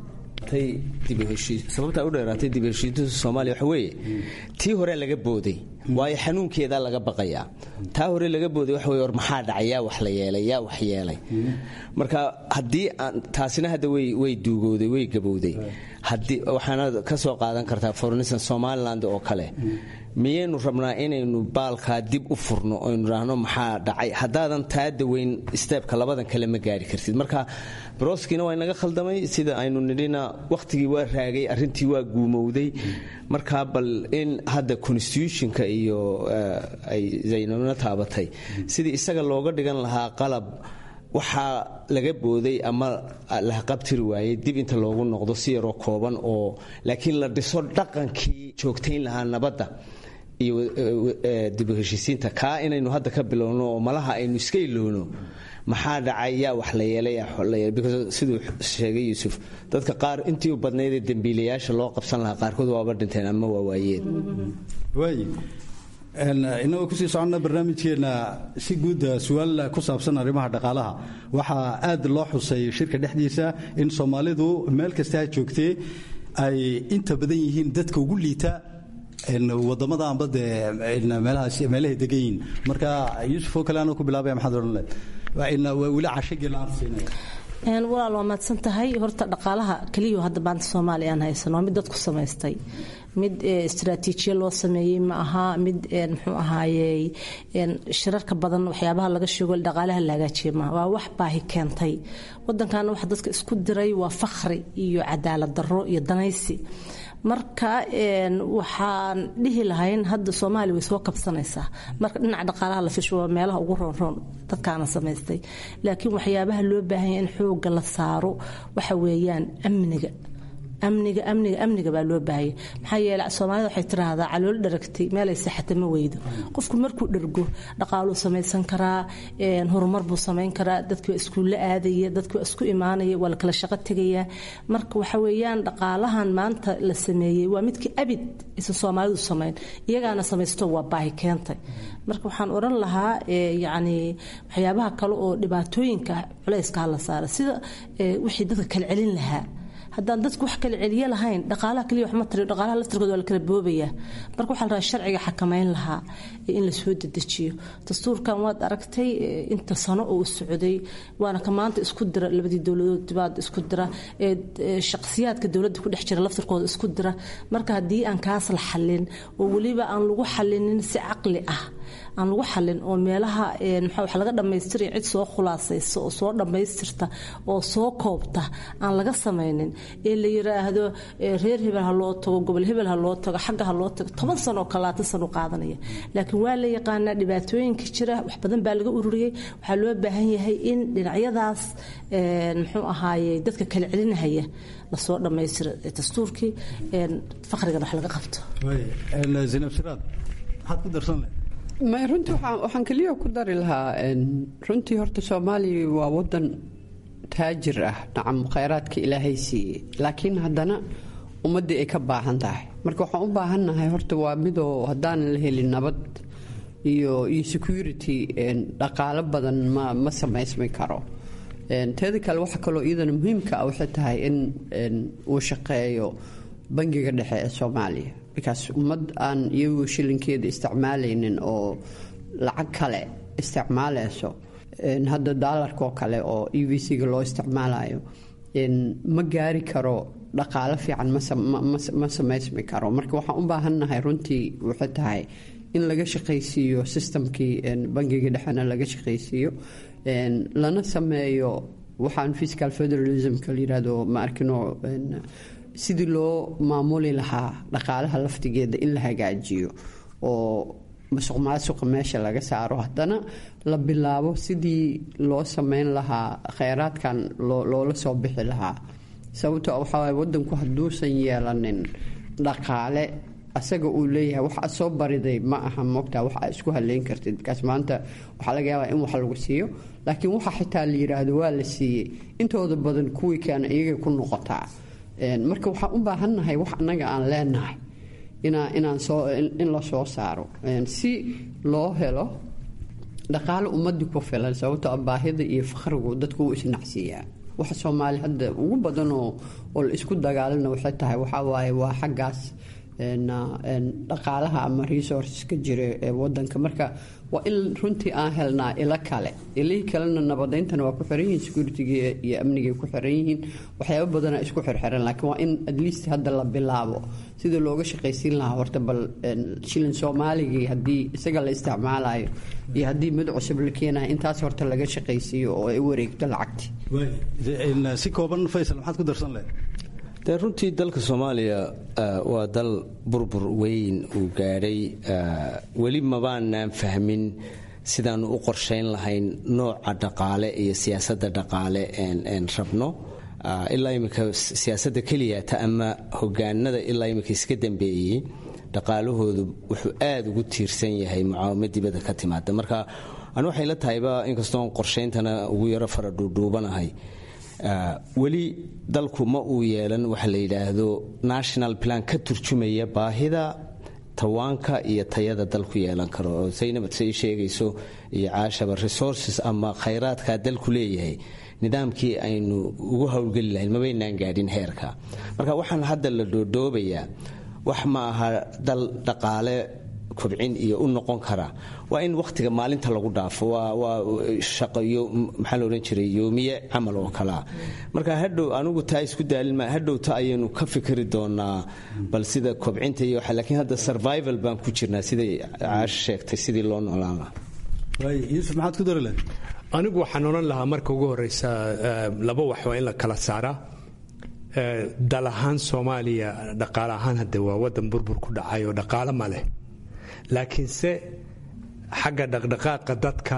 sababtaa u dheeraatay dib heshiisinta soomaaliya waxa weeye tii hore laga booday waayo xanuunkeedaa laga baqayaa taa hore laga booday waxa weye war maxaa dhacay yaa wax la yeelay yaa wax yeelay marka haddii taasina hadda way duugowday way gabowday waxaana ka soo qaadan kartaa fornisan somaliland oo kale miyaynu rabnaa inaynu baalkaa dib u furno oynu idhaahno maxaa dhacay haddaadan taa daweyn steebka labadan kale ma gaari kartid marka broskiina waa inaga khaldamay sida aynu nidhina wakhtigii waa raagay arrintii waa guumowday marka bal in hadda constitutionka iyo ay zaynabna taabatay sidii isaga looga dhigan lahaa qalab waxaa laga booday ama lahaqabtiri waayey dib inta loogu noqdo si yaroo kooban oo laakiin la dhiso dhaqankii joogtayn lahaa nabadda iyo dibu heshiisiinta kaa inaynu hadda ka bilowno oo malaha aynu iska ilowno maxaa dhacay yaa wax la yeelaysiduu sheegay yuusuf dadka qaar intii u badnaydee dembiilayaasha loo qabsan lahaa qaarkood waaba dhinteen ama waa waayeen inagoo kusii soconna barnaamijkeenna si guud su-aal ku saabsan arrimaha dhaqaalaha waxaa aad loo xusay shirka dhexdiisa in soomaalidu meel kasta ha joogtee ay inta badan yihiin dadka ugu liita wadamada amba dee meelahay degan yihiin marka yuusuf oo kale anoo ku bilaabaya maxaad odhan leed weli cashagii la-aan siinaya walaal waa mahadsan tahay horta dhaqaalaha keliya hadda maanta soomaaliya aan haysan waa mid dadku samaystay mid istraatiijiya loo sameeyey ma aha mid muxuu ahaayey shirarka badan waxyaabaha laga sheego dhaqaalaha la hagaajiye maaha waa wax baahi keentay wadankaana waxa dadka isku diray waa fakhri iyo cadaalad darro iyo danaysi marka waxaan dhihi lahayn hadda soomaaliya way soo kabsanaysaa marka dhinaca dhaqaalaha la fisho waa meelaha ugu roonroon dadkaana samaystay laakiin waxyaabaha loo baahanya in xooga la saaro waxa weeyaan amniga amniga amniga amniga baa loo baahaya maxaa yeele soomaalida waxay tiraahdaa calool dharagtay meelay saxata ma weydo qofku markuu dhargo dhaqaaluu samaysan karaa horumar buu samayn karaa dadki waa iskuulla aadaya dadki waa isku imaanaya waa la kala shaqo tegaya marka waxa weeyaan dhaqaalahan maanta la sameeyey waa midkii abid isa soomaalidu samayn iyagaana samaysto waa baahi keentay marka waxaan odhan lahaa yacni waxyaabaha kale oo dhibaatooyinka culayska hala saara sida wixii dadka kala celin lahaa haddaan dadku wax kala celiye lahayn dhaqaalaha kaliya wax ma tari dhaqaalaha laftirkooda waa la kala boobaya marka waxaa la rabaa sharciga xakamayn lahaa in la soo dedejiyo dastuurkan waad aragtay inta sano oo socday waana ka maanta isku dira labadii dowladood dibaad isku dira shaqsiyaadka dowladda ku dhex jira laftirkooda isku dira marka haddii aan kaas la xallin oo weliba aan lagu xallinin si caqli ah aan lagu xallin oo meelaha maxaa wax laga dhammaystiraya cid soo khulaasaysa oo soo dhammaystirta oo soo koobta aan laga samaynin ee la yiraahdo reer hebel ha loo tago gobol hebel ha loo tago xagga ha loo tago toban sano oo kalaatan sano qaadanaya laakiin waa la yaqaanaa dhibaatooyinka jira wax badan baa laga ururiyey waxaa loo baahan yahay in dhinacyadaas muxuu ahaaye dadka kala celinahaya lasoo dhammaystiro dastuurkii faqrigan wax laga qabto zinab siraad maxaad ku darsan lahayd may runtii waxaan keliya ku dari lahaa runtii horta soomaaliya waa wadan taajir ah nacam khayraadka ilaahay siiyey laakiin haddana ummaddii ay ka baahan tahay marka waxaan u baahannahay horta waa midoo haddaanan la helin nabad iyo iyo security dhaqaalo badan ma ma samaysmi karo teeda kale waxa kaloo iyadana muhiimka ah waxay tahay in uu shaqeeyo bangiga dhexe ee soomaaliya bikaas ummad aan iyagu shilinkeeda isticmaalaynin oo lacag kale isticmaalayso hadda daalarkaoo kale oo e v c-ga loo isticmaalayo ma gaari karo dhaqaalo fiican ma samaysmi karo marka waxaan u baahannahay runtii waxay tahay in laga shaqaysiiyo sistamkii bangiga dhexena laga shaqaysiiyo lana sameeyo waxaan fiscal federalismka layirahdo ma arkino sidii loo maamuli lahaa dhaqaalaha laftigeeda in la hagaajiyo oo masuq maasuqa meesha laga saaro haddana la bilaabo sidii loo sameyn lahaa kheyraadkan loola soo bixi lahaa sababto waxawaay wadanku hadduusan yeelanin dhaqaale asaga uu leeyahay wax aad soo bariday ma aha mogtaa wax aad isku haleyn kartid markaas maanta waxaa laga yaabaa in wax lagu siiyo laakiin waxa xitaa la yiraahdo waa la siiyey intooda badan kuwii keena iyagay ku noqotaa marka waxaan u baahannahay wax annaga aan leenahay inaan soo in la soo saaro si loo helo dhaqaale ummadii ku filan sababtoo baahida iyo fakhrigu dadku wuu isnacsiiyaa waxa soomaali hadda ugu badanoo oo la isku dagaalana waxay tahay waxaa waaye waa xaggaas dhaqaalaha ama resourceska jira ee wadanka marka waa in runtii aan helnaa ilo kale ilihii kalena nabadayntana waa ku xiran yihiin security-ga iyo amnigay ku xiran yihiin waxyaaba badanaa isku xirxiran laakiin waa in at least hadda la bilaabo sida looga shaqaysiin lahaa horta bal shilin soomaaligii haddii isaga la isticmaalayo iyo haddii mid cusub la keenayo intaas horta laga shaqaysiiyo oo ay wareegto lacagti si kooban faysal maxaad ku darsan lahayd dee runtii dalka soomaaliya waa dal burbur weyn uu gaadhay weli mabaanaan fahmin sidaanu u qorshayn lahayn nooca dhaqaale iyo siyaasadda dhaqaale een rabno ilaa imika siyaasadda keliyata ama hogaanada ilaa imika iska dambeeyey dhaqaalahoodu wuxuu aada ugu tiirsan yahay mucaawamo dibadda ka timaada marka anu waxay la tahayba inkastoon qorshayntana ugu yaro fara dhuudhuubanahay weli dalku ma uu yeelan waxa la yidhaahdo national plan ka turjumaya baahida tawaanka iyo tayada dalku yeelan karo oo saynabad say sheegayso iyo caashaba resources ama khayraadkaa dalku leeyahay nidaamkii aynu ugu howlgeli lahayn mabaynaan gaadhin heerka marka waxaan hadda la dhoodhoobayaa wax ma aha dal dhaqaale kobcin iyo u noqon kara waa in wakhtiga maalinta lagu dhaafo waa shaqayo maxaa la odhan jiray yoomiye camal oo kalea marka hadhow anigu taa isku daalin ma hadhowta ayaynu ka fikri doonaa bal sida kobcinta iyo waxa laakiin hadda survival baan ku jirnaa siday caasho sheegtay sidii loo noolaan lahaa yuusuf maxaad ku dari lahayd anigu waxaan odhan lahaa marka ugu horeysa laba wax waa in la kala saaraa dal ahaan soomaaliya dhaqaale ahaan hadde waa wadan burbur ku dhacay oo dhaqaale ma leh laakiinse xagga dhaqdhaqaaqa dadka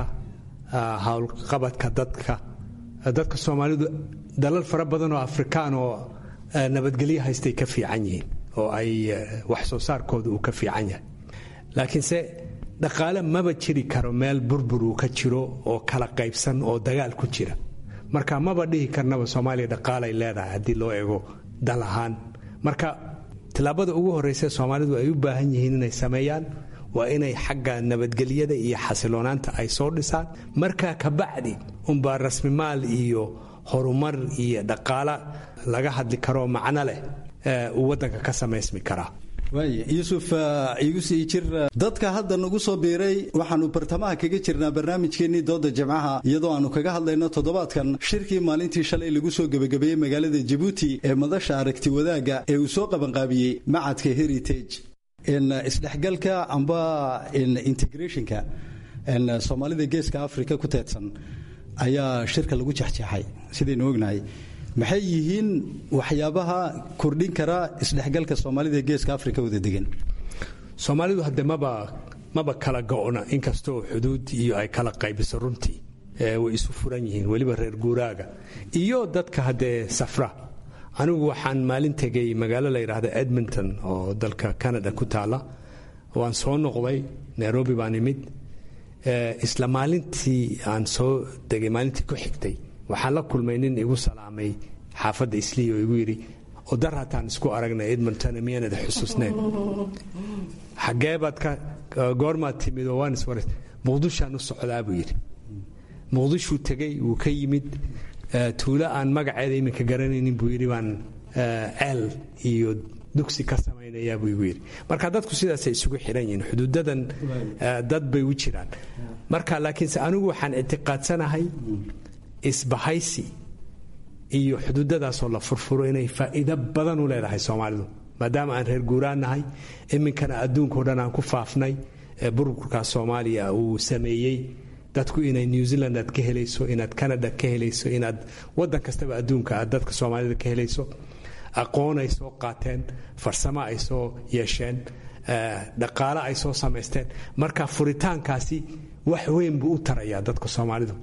howlqabadka dadka dadka soomaalidu dalal fara badan oo afrikaan oo nabadgelyo haystay ka fiican yihiin oo ay wax soo saarkooda uu ka fiican yahay laakiinse dhaqaale maba jiri karo meel burbur uu ka jiro oo kala qaybsan oo dagaal ku jira marka maba dhihi karnaba soomaaliya dhaqaalay leedahay haddii loo eego dal ahaan marka tillaabada ugu horreysa soomaalidu ay u baahan yihiin inay sameeyaan waa inay xagga nabadgelyada iyo xasiloonaanta ay soo dhisaan markaa kabacdi unbaa rasmimaal iyo horumar iyo dhaqaala laga hadli karoo macno leh uu waddanka ka samaysmi karaa waaya yuusuf igu sii jir dadka hadda nagu soo biiray waxaannu bartamaha kaga jirnaa barnaamijkeennii dooda jimcaha iyadoo aannu kaga hadlayno toddobaadkan shirkii maalintii shalay lagu soo gebagabeeyey magaalada jabuuti ee madasha aragti wadaagga ee uu soo qabanqaabiyey macadka heritage isdhexgalka amba integrationka soomaalida geeska africa ku teedsan ayaa shirka lagu jexjeexay sidaynu ognahay maxay yihiin waxyaabaha kordhin kara isdhexgalka soomaalida geeska africa wada degan soomaalidu hadde maba maba kala go-na inkastoo xuduud iyo ay kala qaybiso runtii way isu furan yihiin weliba reer guuraaga iyo dadka haddee safra anigu waxaan maalin tegay magaalo la yidhaahda edmonton oo dalka canada ku taala waan soo noqday nairobi baan imid isla maalintii aan soo degay maalintii ku xigtay waxaan la kulmay nin igu salaamay xaafadda islii oo igu yidhi odar hataan isku aragnay edmonton miyaanada xusuusneen xageebaad ka goormaad timid oo waan iswaras muqdishaan u socdaa buu yidhi muqdishuu tegey wuu ka yimid tuulo aan magaceeda iminka garanaynin buu yidhi baan ceel iyo dugsi ka samaynayaa buu igu yidhi marka dadku sidaasay isugu xidhan yihiin xuduudadan dad bay u jiraan marka laakiinse anigu waxaan ictiqaadsanahay isbahaysi iyo xuduudadaasoo la furfuro inay faa'iido badan u leedahay soomaalidu maadaama aan reer guuraan nahay iminkana adduunkao dhan aan ku faafnay burburka soomaaliya uu sameeyey dadku inay new zealand aad ka helayso inaad canada ka helayso inaad waddan kastaba adduunka aad dadka soomaalida ka helayso aqoon ay soo qaateen farsamo ay soo yeesheen dhaqaale ay soo samaysteen marka furitaankaasi wax weyn buu u tarayaa dadka soomaalidu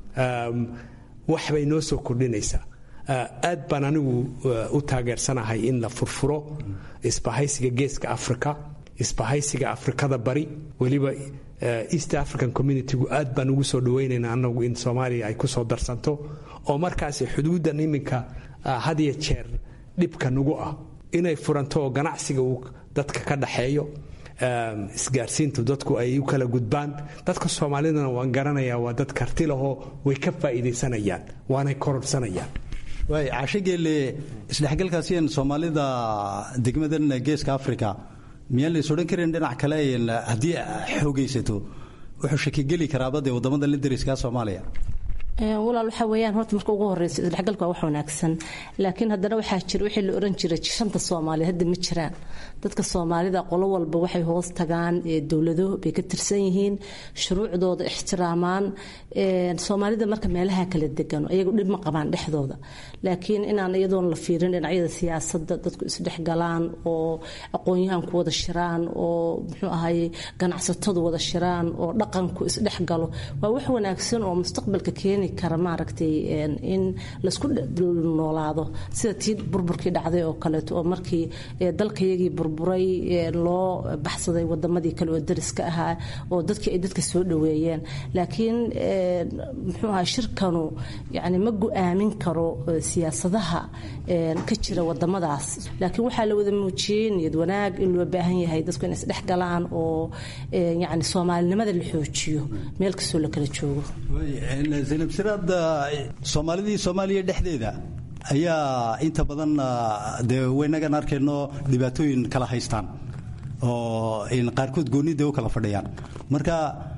wax bay noo soo kordhinaysaa aad baan anigu u taageersanahay in la furfuro isbahaysiga geeska africa isbahaysiga afrikada bari weliba east african communitygu aad baan ugu soo dhawaynaynaa anagu in soomaaliya ay ku soo darsanto oo markaasi xuduudan iminka had iyo jeer dhibka nagu ah inay furanto oo ganacsiga uu dadka ka dhaxeeyo isgaarsiintu dadku ay u kala gudbaan dadka soomaalidana waan garanayaa waa dad karti lahoo way ka faa'iidaysanayaan waanay kororsanayaan waay cashogeelle isdhexgalkaasiyan soomaalida degmadan geeska africa miyaan lays odhan karin dhinac kale haddii xoogaysato wuxuu shakigeli karaabade waddamadan la dariska soomaaliya walaal waxaa weeyaan horta marka ugu horeysa isdhexgalka waa wax wanaagsan laakiin haddana waxaa jira wixii la oran jiray shanta soomaaliya hadda ma jiraan dadka soomaalida qolo walba waxay hoos tagaan dowlado bay ka tirsan yihiin shuruucdooda ixtiraamaan soomaalida marka meelaha kala degan ayagu dhib ma qabaan dhexdooda laakiin inaan iyadoon la fiirin dhinacyada siyaasadda dadku isdhexgalaan oo aqoon-yahanku wada shiraan oo muxuu ahaye ganacsatadu wada shiraan oo dhaqanku isdhexgalo waa wax wanaagsan oo mustaqbalka keeni kara maaragtay in laisku noolaado sida tii burburkii dhacday oo kaleeto oo markii dalkayagii burburay loo baxsaday wadamadii kale oo dariska ahaa oo dadkii ay dadka soo dhaweeyeen laakiin muxuu ahaa shirkanu yani ma go-aamin karo siyaasadaha ka jira wadamadaas laakiin waxaa la wada muujiyey niyad wanaag in loo baahan yahay dadku inay isdhex galaan oo yani soomaalinimada la xoojiyo meel kastoo la kala joogo zaynab siraad soomaalidii soomaaliya dhexdeeda ayaa inta badan dee waynagan arkayno dhibaatooyin kala haystaan oo qaarkood goonida u kala fadhiyaan marka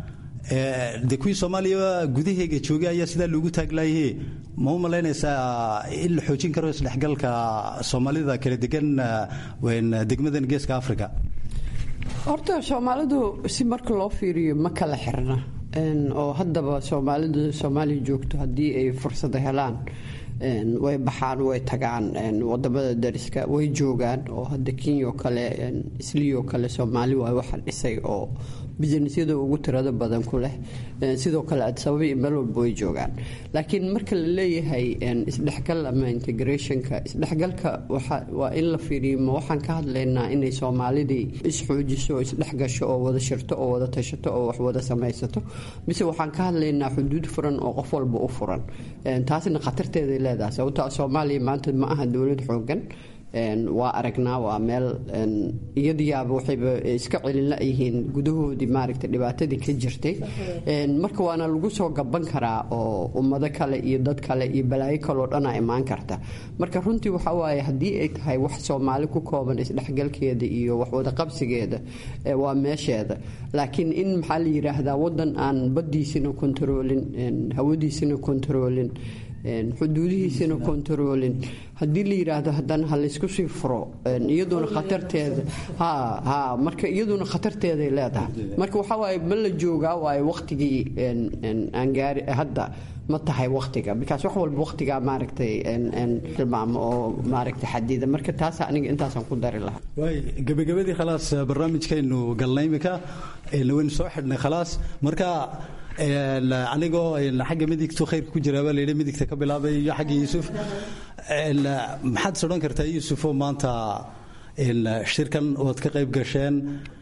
de kuwii soomaaliya gudaheega joogay ayaa sidaa loogu taaglaayay ma u malaynaysaa in la xoojin karo isdhexgalka soomaalida kala degan degmadan geeska africa horta soomaalidu si marka loo fiiriyo ma kala xirna oo haddaba soomaalidu soomaaliya joogto haddii ay fursada helaan way baxaan way tagaan wadamada dariska way joogaan oo hadda kenya oo kale isliyo kale soomaali waay waxa dhisay oo businesyada ugu tirada badan ku leh sidoo kale adisababa iyo meel walba way joogaan laakiin marka la leeyahay isdhexgal ama integrationka isdhexgalka waa in la fiiriyo ma waxaan ka hadlaynaa inay soomaalidii isxoojiso oo isdhexgasho oo wada shirto oo wada tashato oo wax wada samaysato mise waxaan ka hadlaynaa xuduud furan oo qof walba u furan taasna khatarteeday leedahay sababto soomaaliya maanta ma aha dowlad xoogan waa aragnaa waa meel iyadiyaaba waxayba iska celin yihiin gudahoodii maaragta dhibaatadii ka jirtay marka waana lagu soo gaban karaa oo ummado kale iyo dad kale iyo balaayo kaleo dhanaa imaan karta marka runtii waxa waaye haddii ay tahay wax soomaali ku kooban isdhexgalkeeda iyo waxwada qabsigeeda waa meesheeda laakiin in maxaa la yidhaahdaa wadan aan baddiisina kontaroolin hawadiisina kontaroolin xuduudihiisina kontaroolin haddii la yidhaahdo haddana ha laysku sii furo iyaduna khatarteeda ha ha marka iyaduna khatarteeday leedahay marka waxaa waaye ma la joogaa waaye waqtigii aan gaari hadda ma tahay waqtiga bikaas wax walba waqtigaa maaragtay tilmaamo oo maaragtay xadida marka taas aniga intaasaan ku dari lahaa waay gebagabadii khalaas barnaamijkaynu galnay imika waynu soo xidhnay khalaas marka anigoo xagga midigtu khayrka ku jiraabaa layidhi midigta ka bilaabay iyo xagga yuusuf maxaad sodhan kartaa yuusufoo maanta shirkan ood ka qayb gasheen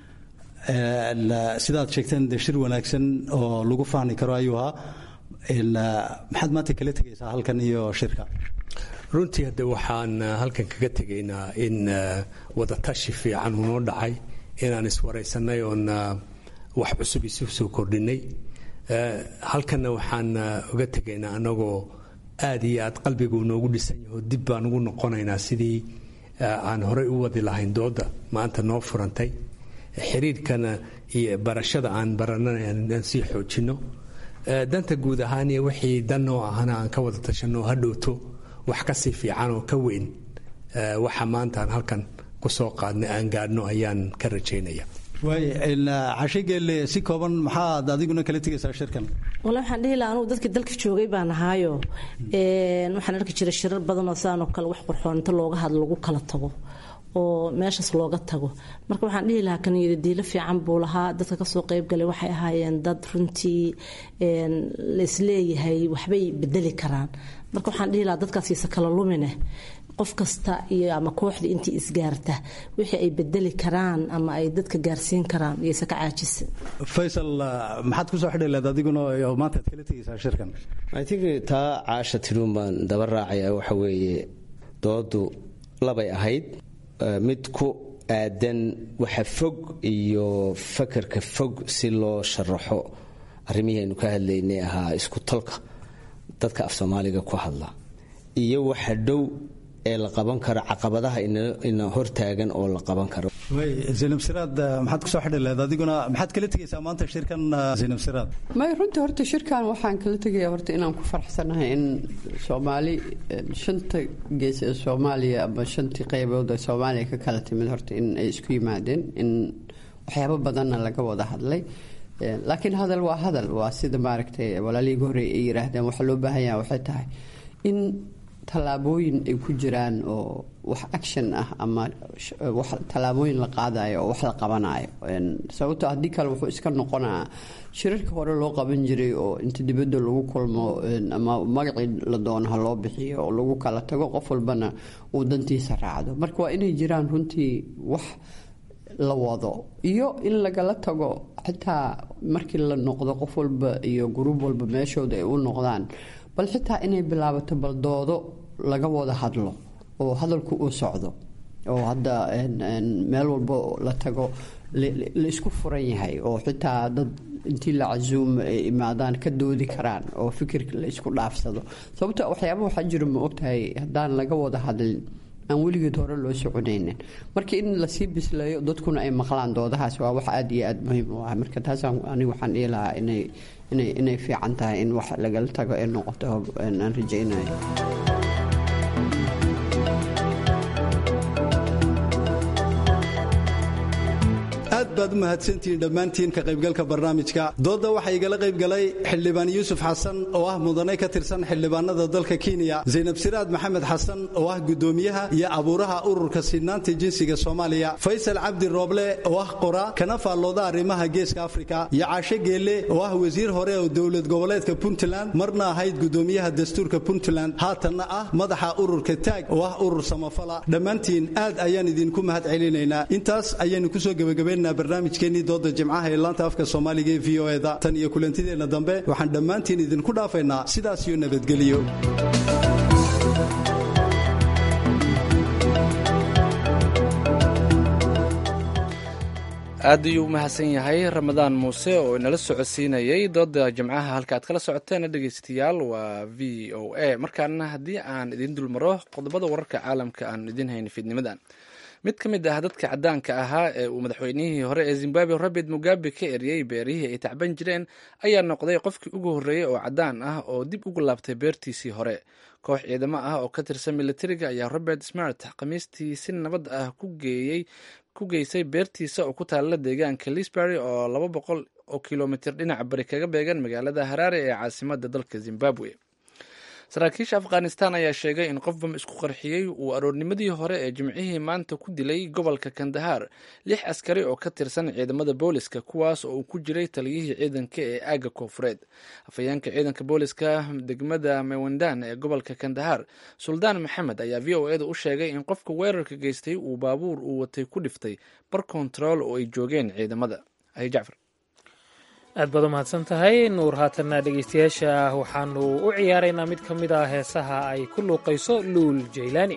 sidaad sheegteen de shir wanaagsan oo lagu fahmi karo ayuu ahaa maxaad maanta kala tegaysaa halkan iyo shirka runtii hadde waxaan halkan kaga tegaynaa in wadatashi fiican unoo dhacay inaan iswaraysanay oon wax cusub isu soo kordhinay halkanna waxaan uga tegaynaa anagoo aad iyo aad qalbigu noogu dhisan yaho dib baan ugu noqonaynaa sidii aan horey u wadi lahayn dooda maanta noo furantay xiriirkana iyo barashada aan baranana aan sii xoojinno danta guud ahaan iyo wixii dan oo ahana aan ka wada tashanno ha dhowto wax kasii fiican oo ka weyn waxa maanta aan halkan kusoo qaadnay aan gaadhno ayaan ka rajaynaya waay cashigeelle si kooban maxaad adiguna kala tegaysaa shirkan wala waxaan dhihi laha anugu dadkii dalka joogay baan ahaayo waxaan arki jiray shirar badanoo sidaanoo kale wax qurxoon inta looga hadlo lagu kala tago oo meeshaas looga tago marka waxaan dhihi lahaa kan diilo fiican buu lahaa dadka kasoo qeybgalay waxay ahaayeen dad runtii laisleeyahay waxbay bedeli karaan marka waxaan dhihi lahaa dadkaasiisa kala lumine qof kasta iyo ama kooxda intii isgaarta wixii ay bedeli karaan ama ay dadka gaarsiin karaan iyose ka caajisa faysal maxaad kusoo xidhi leed adiguna maanta ad kala tegaysaa shirkan i think taa caasha tidhuun baan daba raacaya waxa weeye doodu labay ahayd mid ku aadan waxa fog iyo fakarka fog si loo sharaxo arrimihii aynu ka hadlaynay ahaa isku talka dadka af soomaaliga ku hadla iyo waxa dhow ee la qaban karo caqabadaha ina hortaagan oo la qaban karo zaynab siraad maxaad kusoo xidhi leed adiguna maxaad kala tegaysaa maanta shirkan zaynab siraad may runtii horta shirkan waxaan kala tegaya horta inaan ku faraxsanahay in soomaali shanta gees ee soomaaliya ama shantii qaybood ee soomaaliya ka kala timid horta in ay isku yimaadeen in waxyaabo badanna laga wada hadlay laakiin hadal waa hadal waa sida maaragtay walaalihii horey ay yiraahdeen waxaa loo baahan yaha waxay tahay in tallaabooyin ay ku jiraan oo wax action ah ama tallaabooyin la qaadayo oo wax la qabanayo sababto haddii kale wuxuu iska noqonaa shirarka hore loo qaban jiray oo inta dibadda lagu kulmo ama magacii la doono ha loo bixiyo oo lagu kala tago qof walbana uu dantiisa raacdo marka waa inay jiraan runtii wax la wado iyo in lagala tago xitaa markii la noqdo qof walba iyo gruub walba meeshooda ay u noqdaan bal xitaa inay bilaabato bal doodo laga wada hadlo oo hadalku uu socdo oo hadda meel walba la tago la isku furan yahay oo xitaa dad intii la casuumo ay imaadaan ka doodi karaan oo fikirka la isku dhaafsado sababto waxyaaba waxaa jiro ma ogtahay haddaan laga wada hadlin aan weligeed hore loo soconaynin marka in lasii bisleeyo dadkuna ay maqlaan doodahaas waa wax aada iyo aada muhiim u ah marka taasaan aniga waxaan dhihi lahaa inay inay inay fiican tahay in wax lagala tago ee noqoto aan rajaynayo aad baad u mahadsantihiin dhammaantiin ka qaybgalka barnaamijka doodda waxaa igala qayb galay xildhibaan yuusuf xasan oo ah mudane ka tirsan xildhibaanada dalka kenya zaynab siraad maxamed xasan oo ah gudoomiyaha iyo abuuraha ururka sinaanta jinsiga soomaaliya faysal cabdi rooble oo ah qora kana faallooda arrimaha geeska afrika iyo caashe geelle oo ah wasiir hore oo dowlad goboleedka puntland marna ahayd gudoomiyaha dastuurka puntland haatanna ah madaxa ururka taag oo ah urur samafala dhammaantiin aad ayaan idinku mahad celinaynaa intaas ayaynu kusoo gebagabaynaynaa barnaamijkeennii dooda jimcaha ee laanta afka soomaaliga ee v o eda tan iyo kulantideenna dambe waxaan dhammaantiin idinku dhaafaynaa sidaas iyo nabadgelyo aad ayuu u mahadsan yahay ramadaan muuse oo inala socodsiinayay dooda jimcaha halka aad kala socoteen dhegeystayaal waa v o a markaana haddii aan idiin dulmaro qodobada wararka caalamka aan idiin hayna fiidnimadan mid ka mid ah dadka cadaanka ahaa ee uu madaxweynihii hore ee zimbabwe robert mugabe ka eriyey beerihii ay tacban jireen ayaa noqday qofkii ugu horreeyey oo cadaan ah oo dib ugu laabtay beertiisii hore koox ciidamo ah oo ka tirsan militariga ayaa robert smart khamiistii si nabad ah ku geeyey ku geysay beertiisa oo ku taalla deegaanka lisbury oo laba boqol oo kilomitir dhinaca bari kaga beegan magaalada haraare ee caasimada dalka zimbabwe saraakiisha afghanistan ayaa sheegay in qof bam isku qarxiyey uu aroornimadii hore ee jimcihii maanta ku dilay gobolka kandahar lix askari oo ka tirsan ciidamada booliska kuwaas oo uu ku jiray taliyihii ciidanka ee aaga koofureed afhayeenka ciidanka booliska degmada mewendan ee gobolka kandahar suldaan maxamed ayaa v o eda u sheegay in qofka weerarka geystay uu baabuur uu watay ku dhiftay bar kontarool oo ay joogeen ciidamada jacfar aad baad u mahadsan tahay nuur haatanna dhegaystayaasha waxaanu u ciyaaraynaa mid ka mid ah heesaha ay ku luuqayso luul jaylaani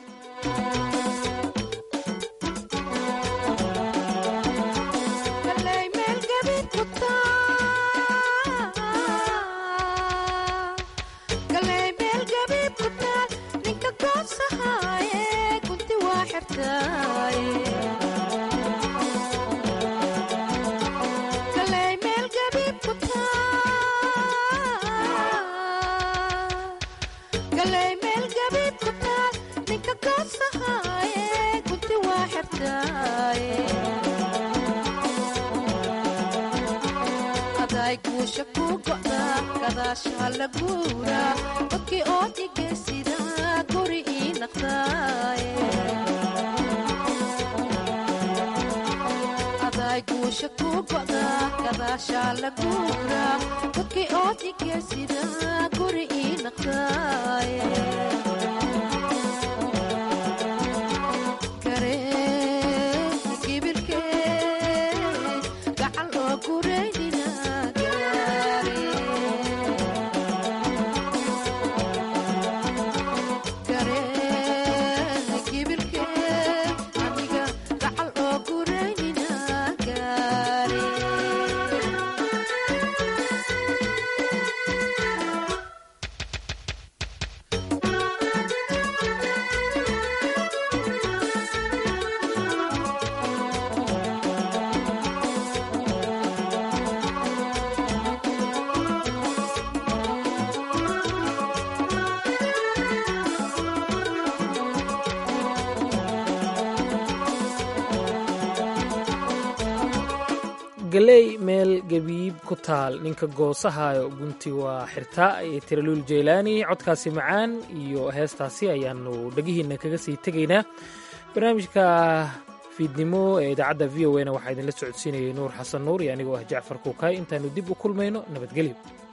galey meel gebiib ku taal ninka goosahayo gunti waa xirtaa iyo tiraluul jeylaani codkaasi macaan iyo heestaasi ayaanu dhegihiina kaga sii tegaynaa barnaamijka fiidnimo ee idaacadda v o na waxaa idinla socodsiinayay nuur xasan nuur iyo anigoo ah jacfar kuukaay intaanu dib u kulmayno nabadgelyo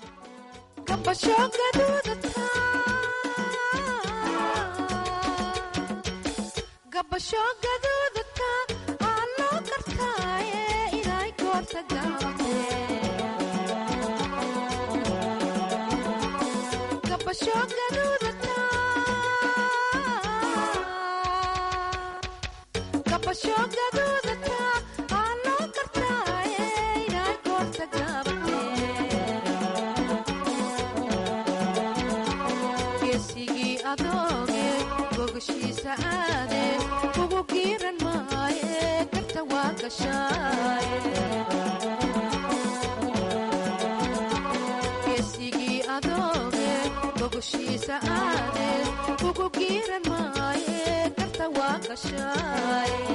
geesigii adooge bogashiisa aade ugu giiran maaye karta waa gashaaye geesigii adooge bogashiisa aade ugu giiran maaye karta waa gashaaye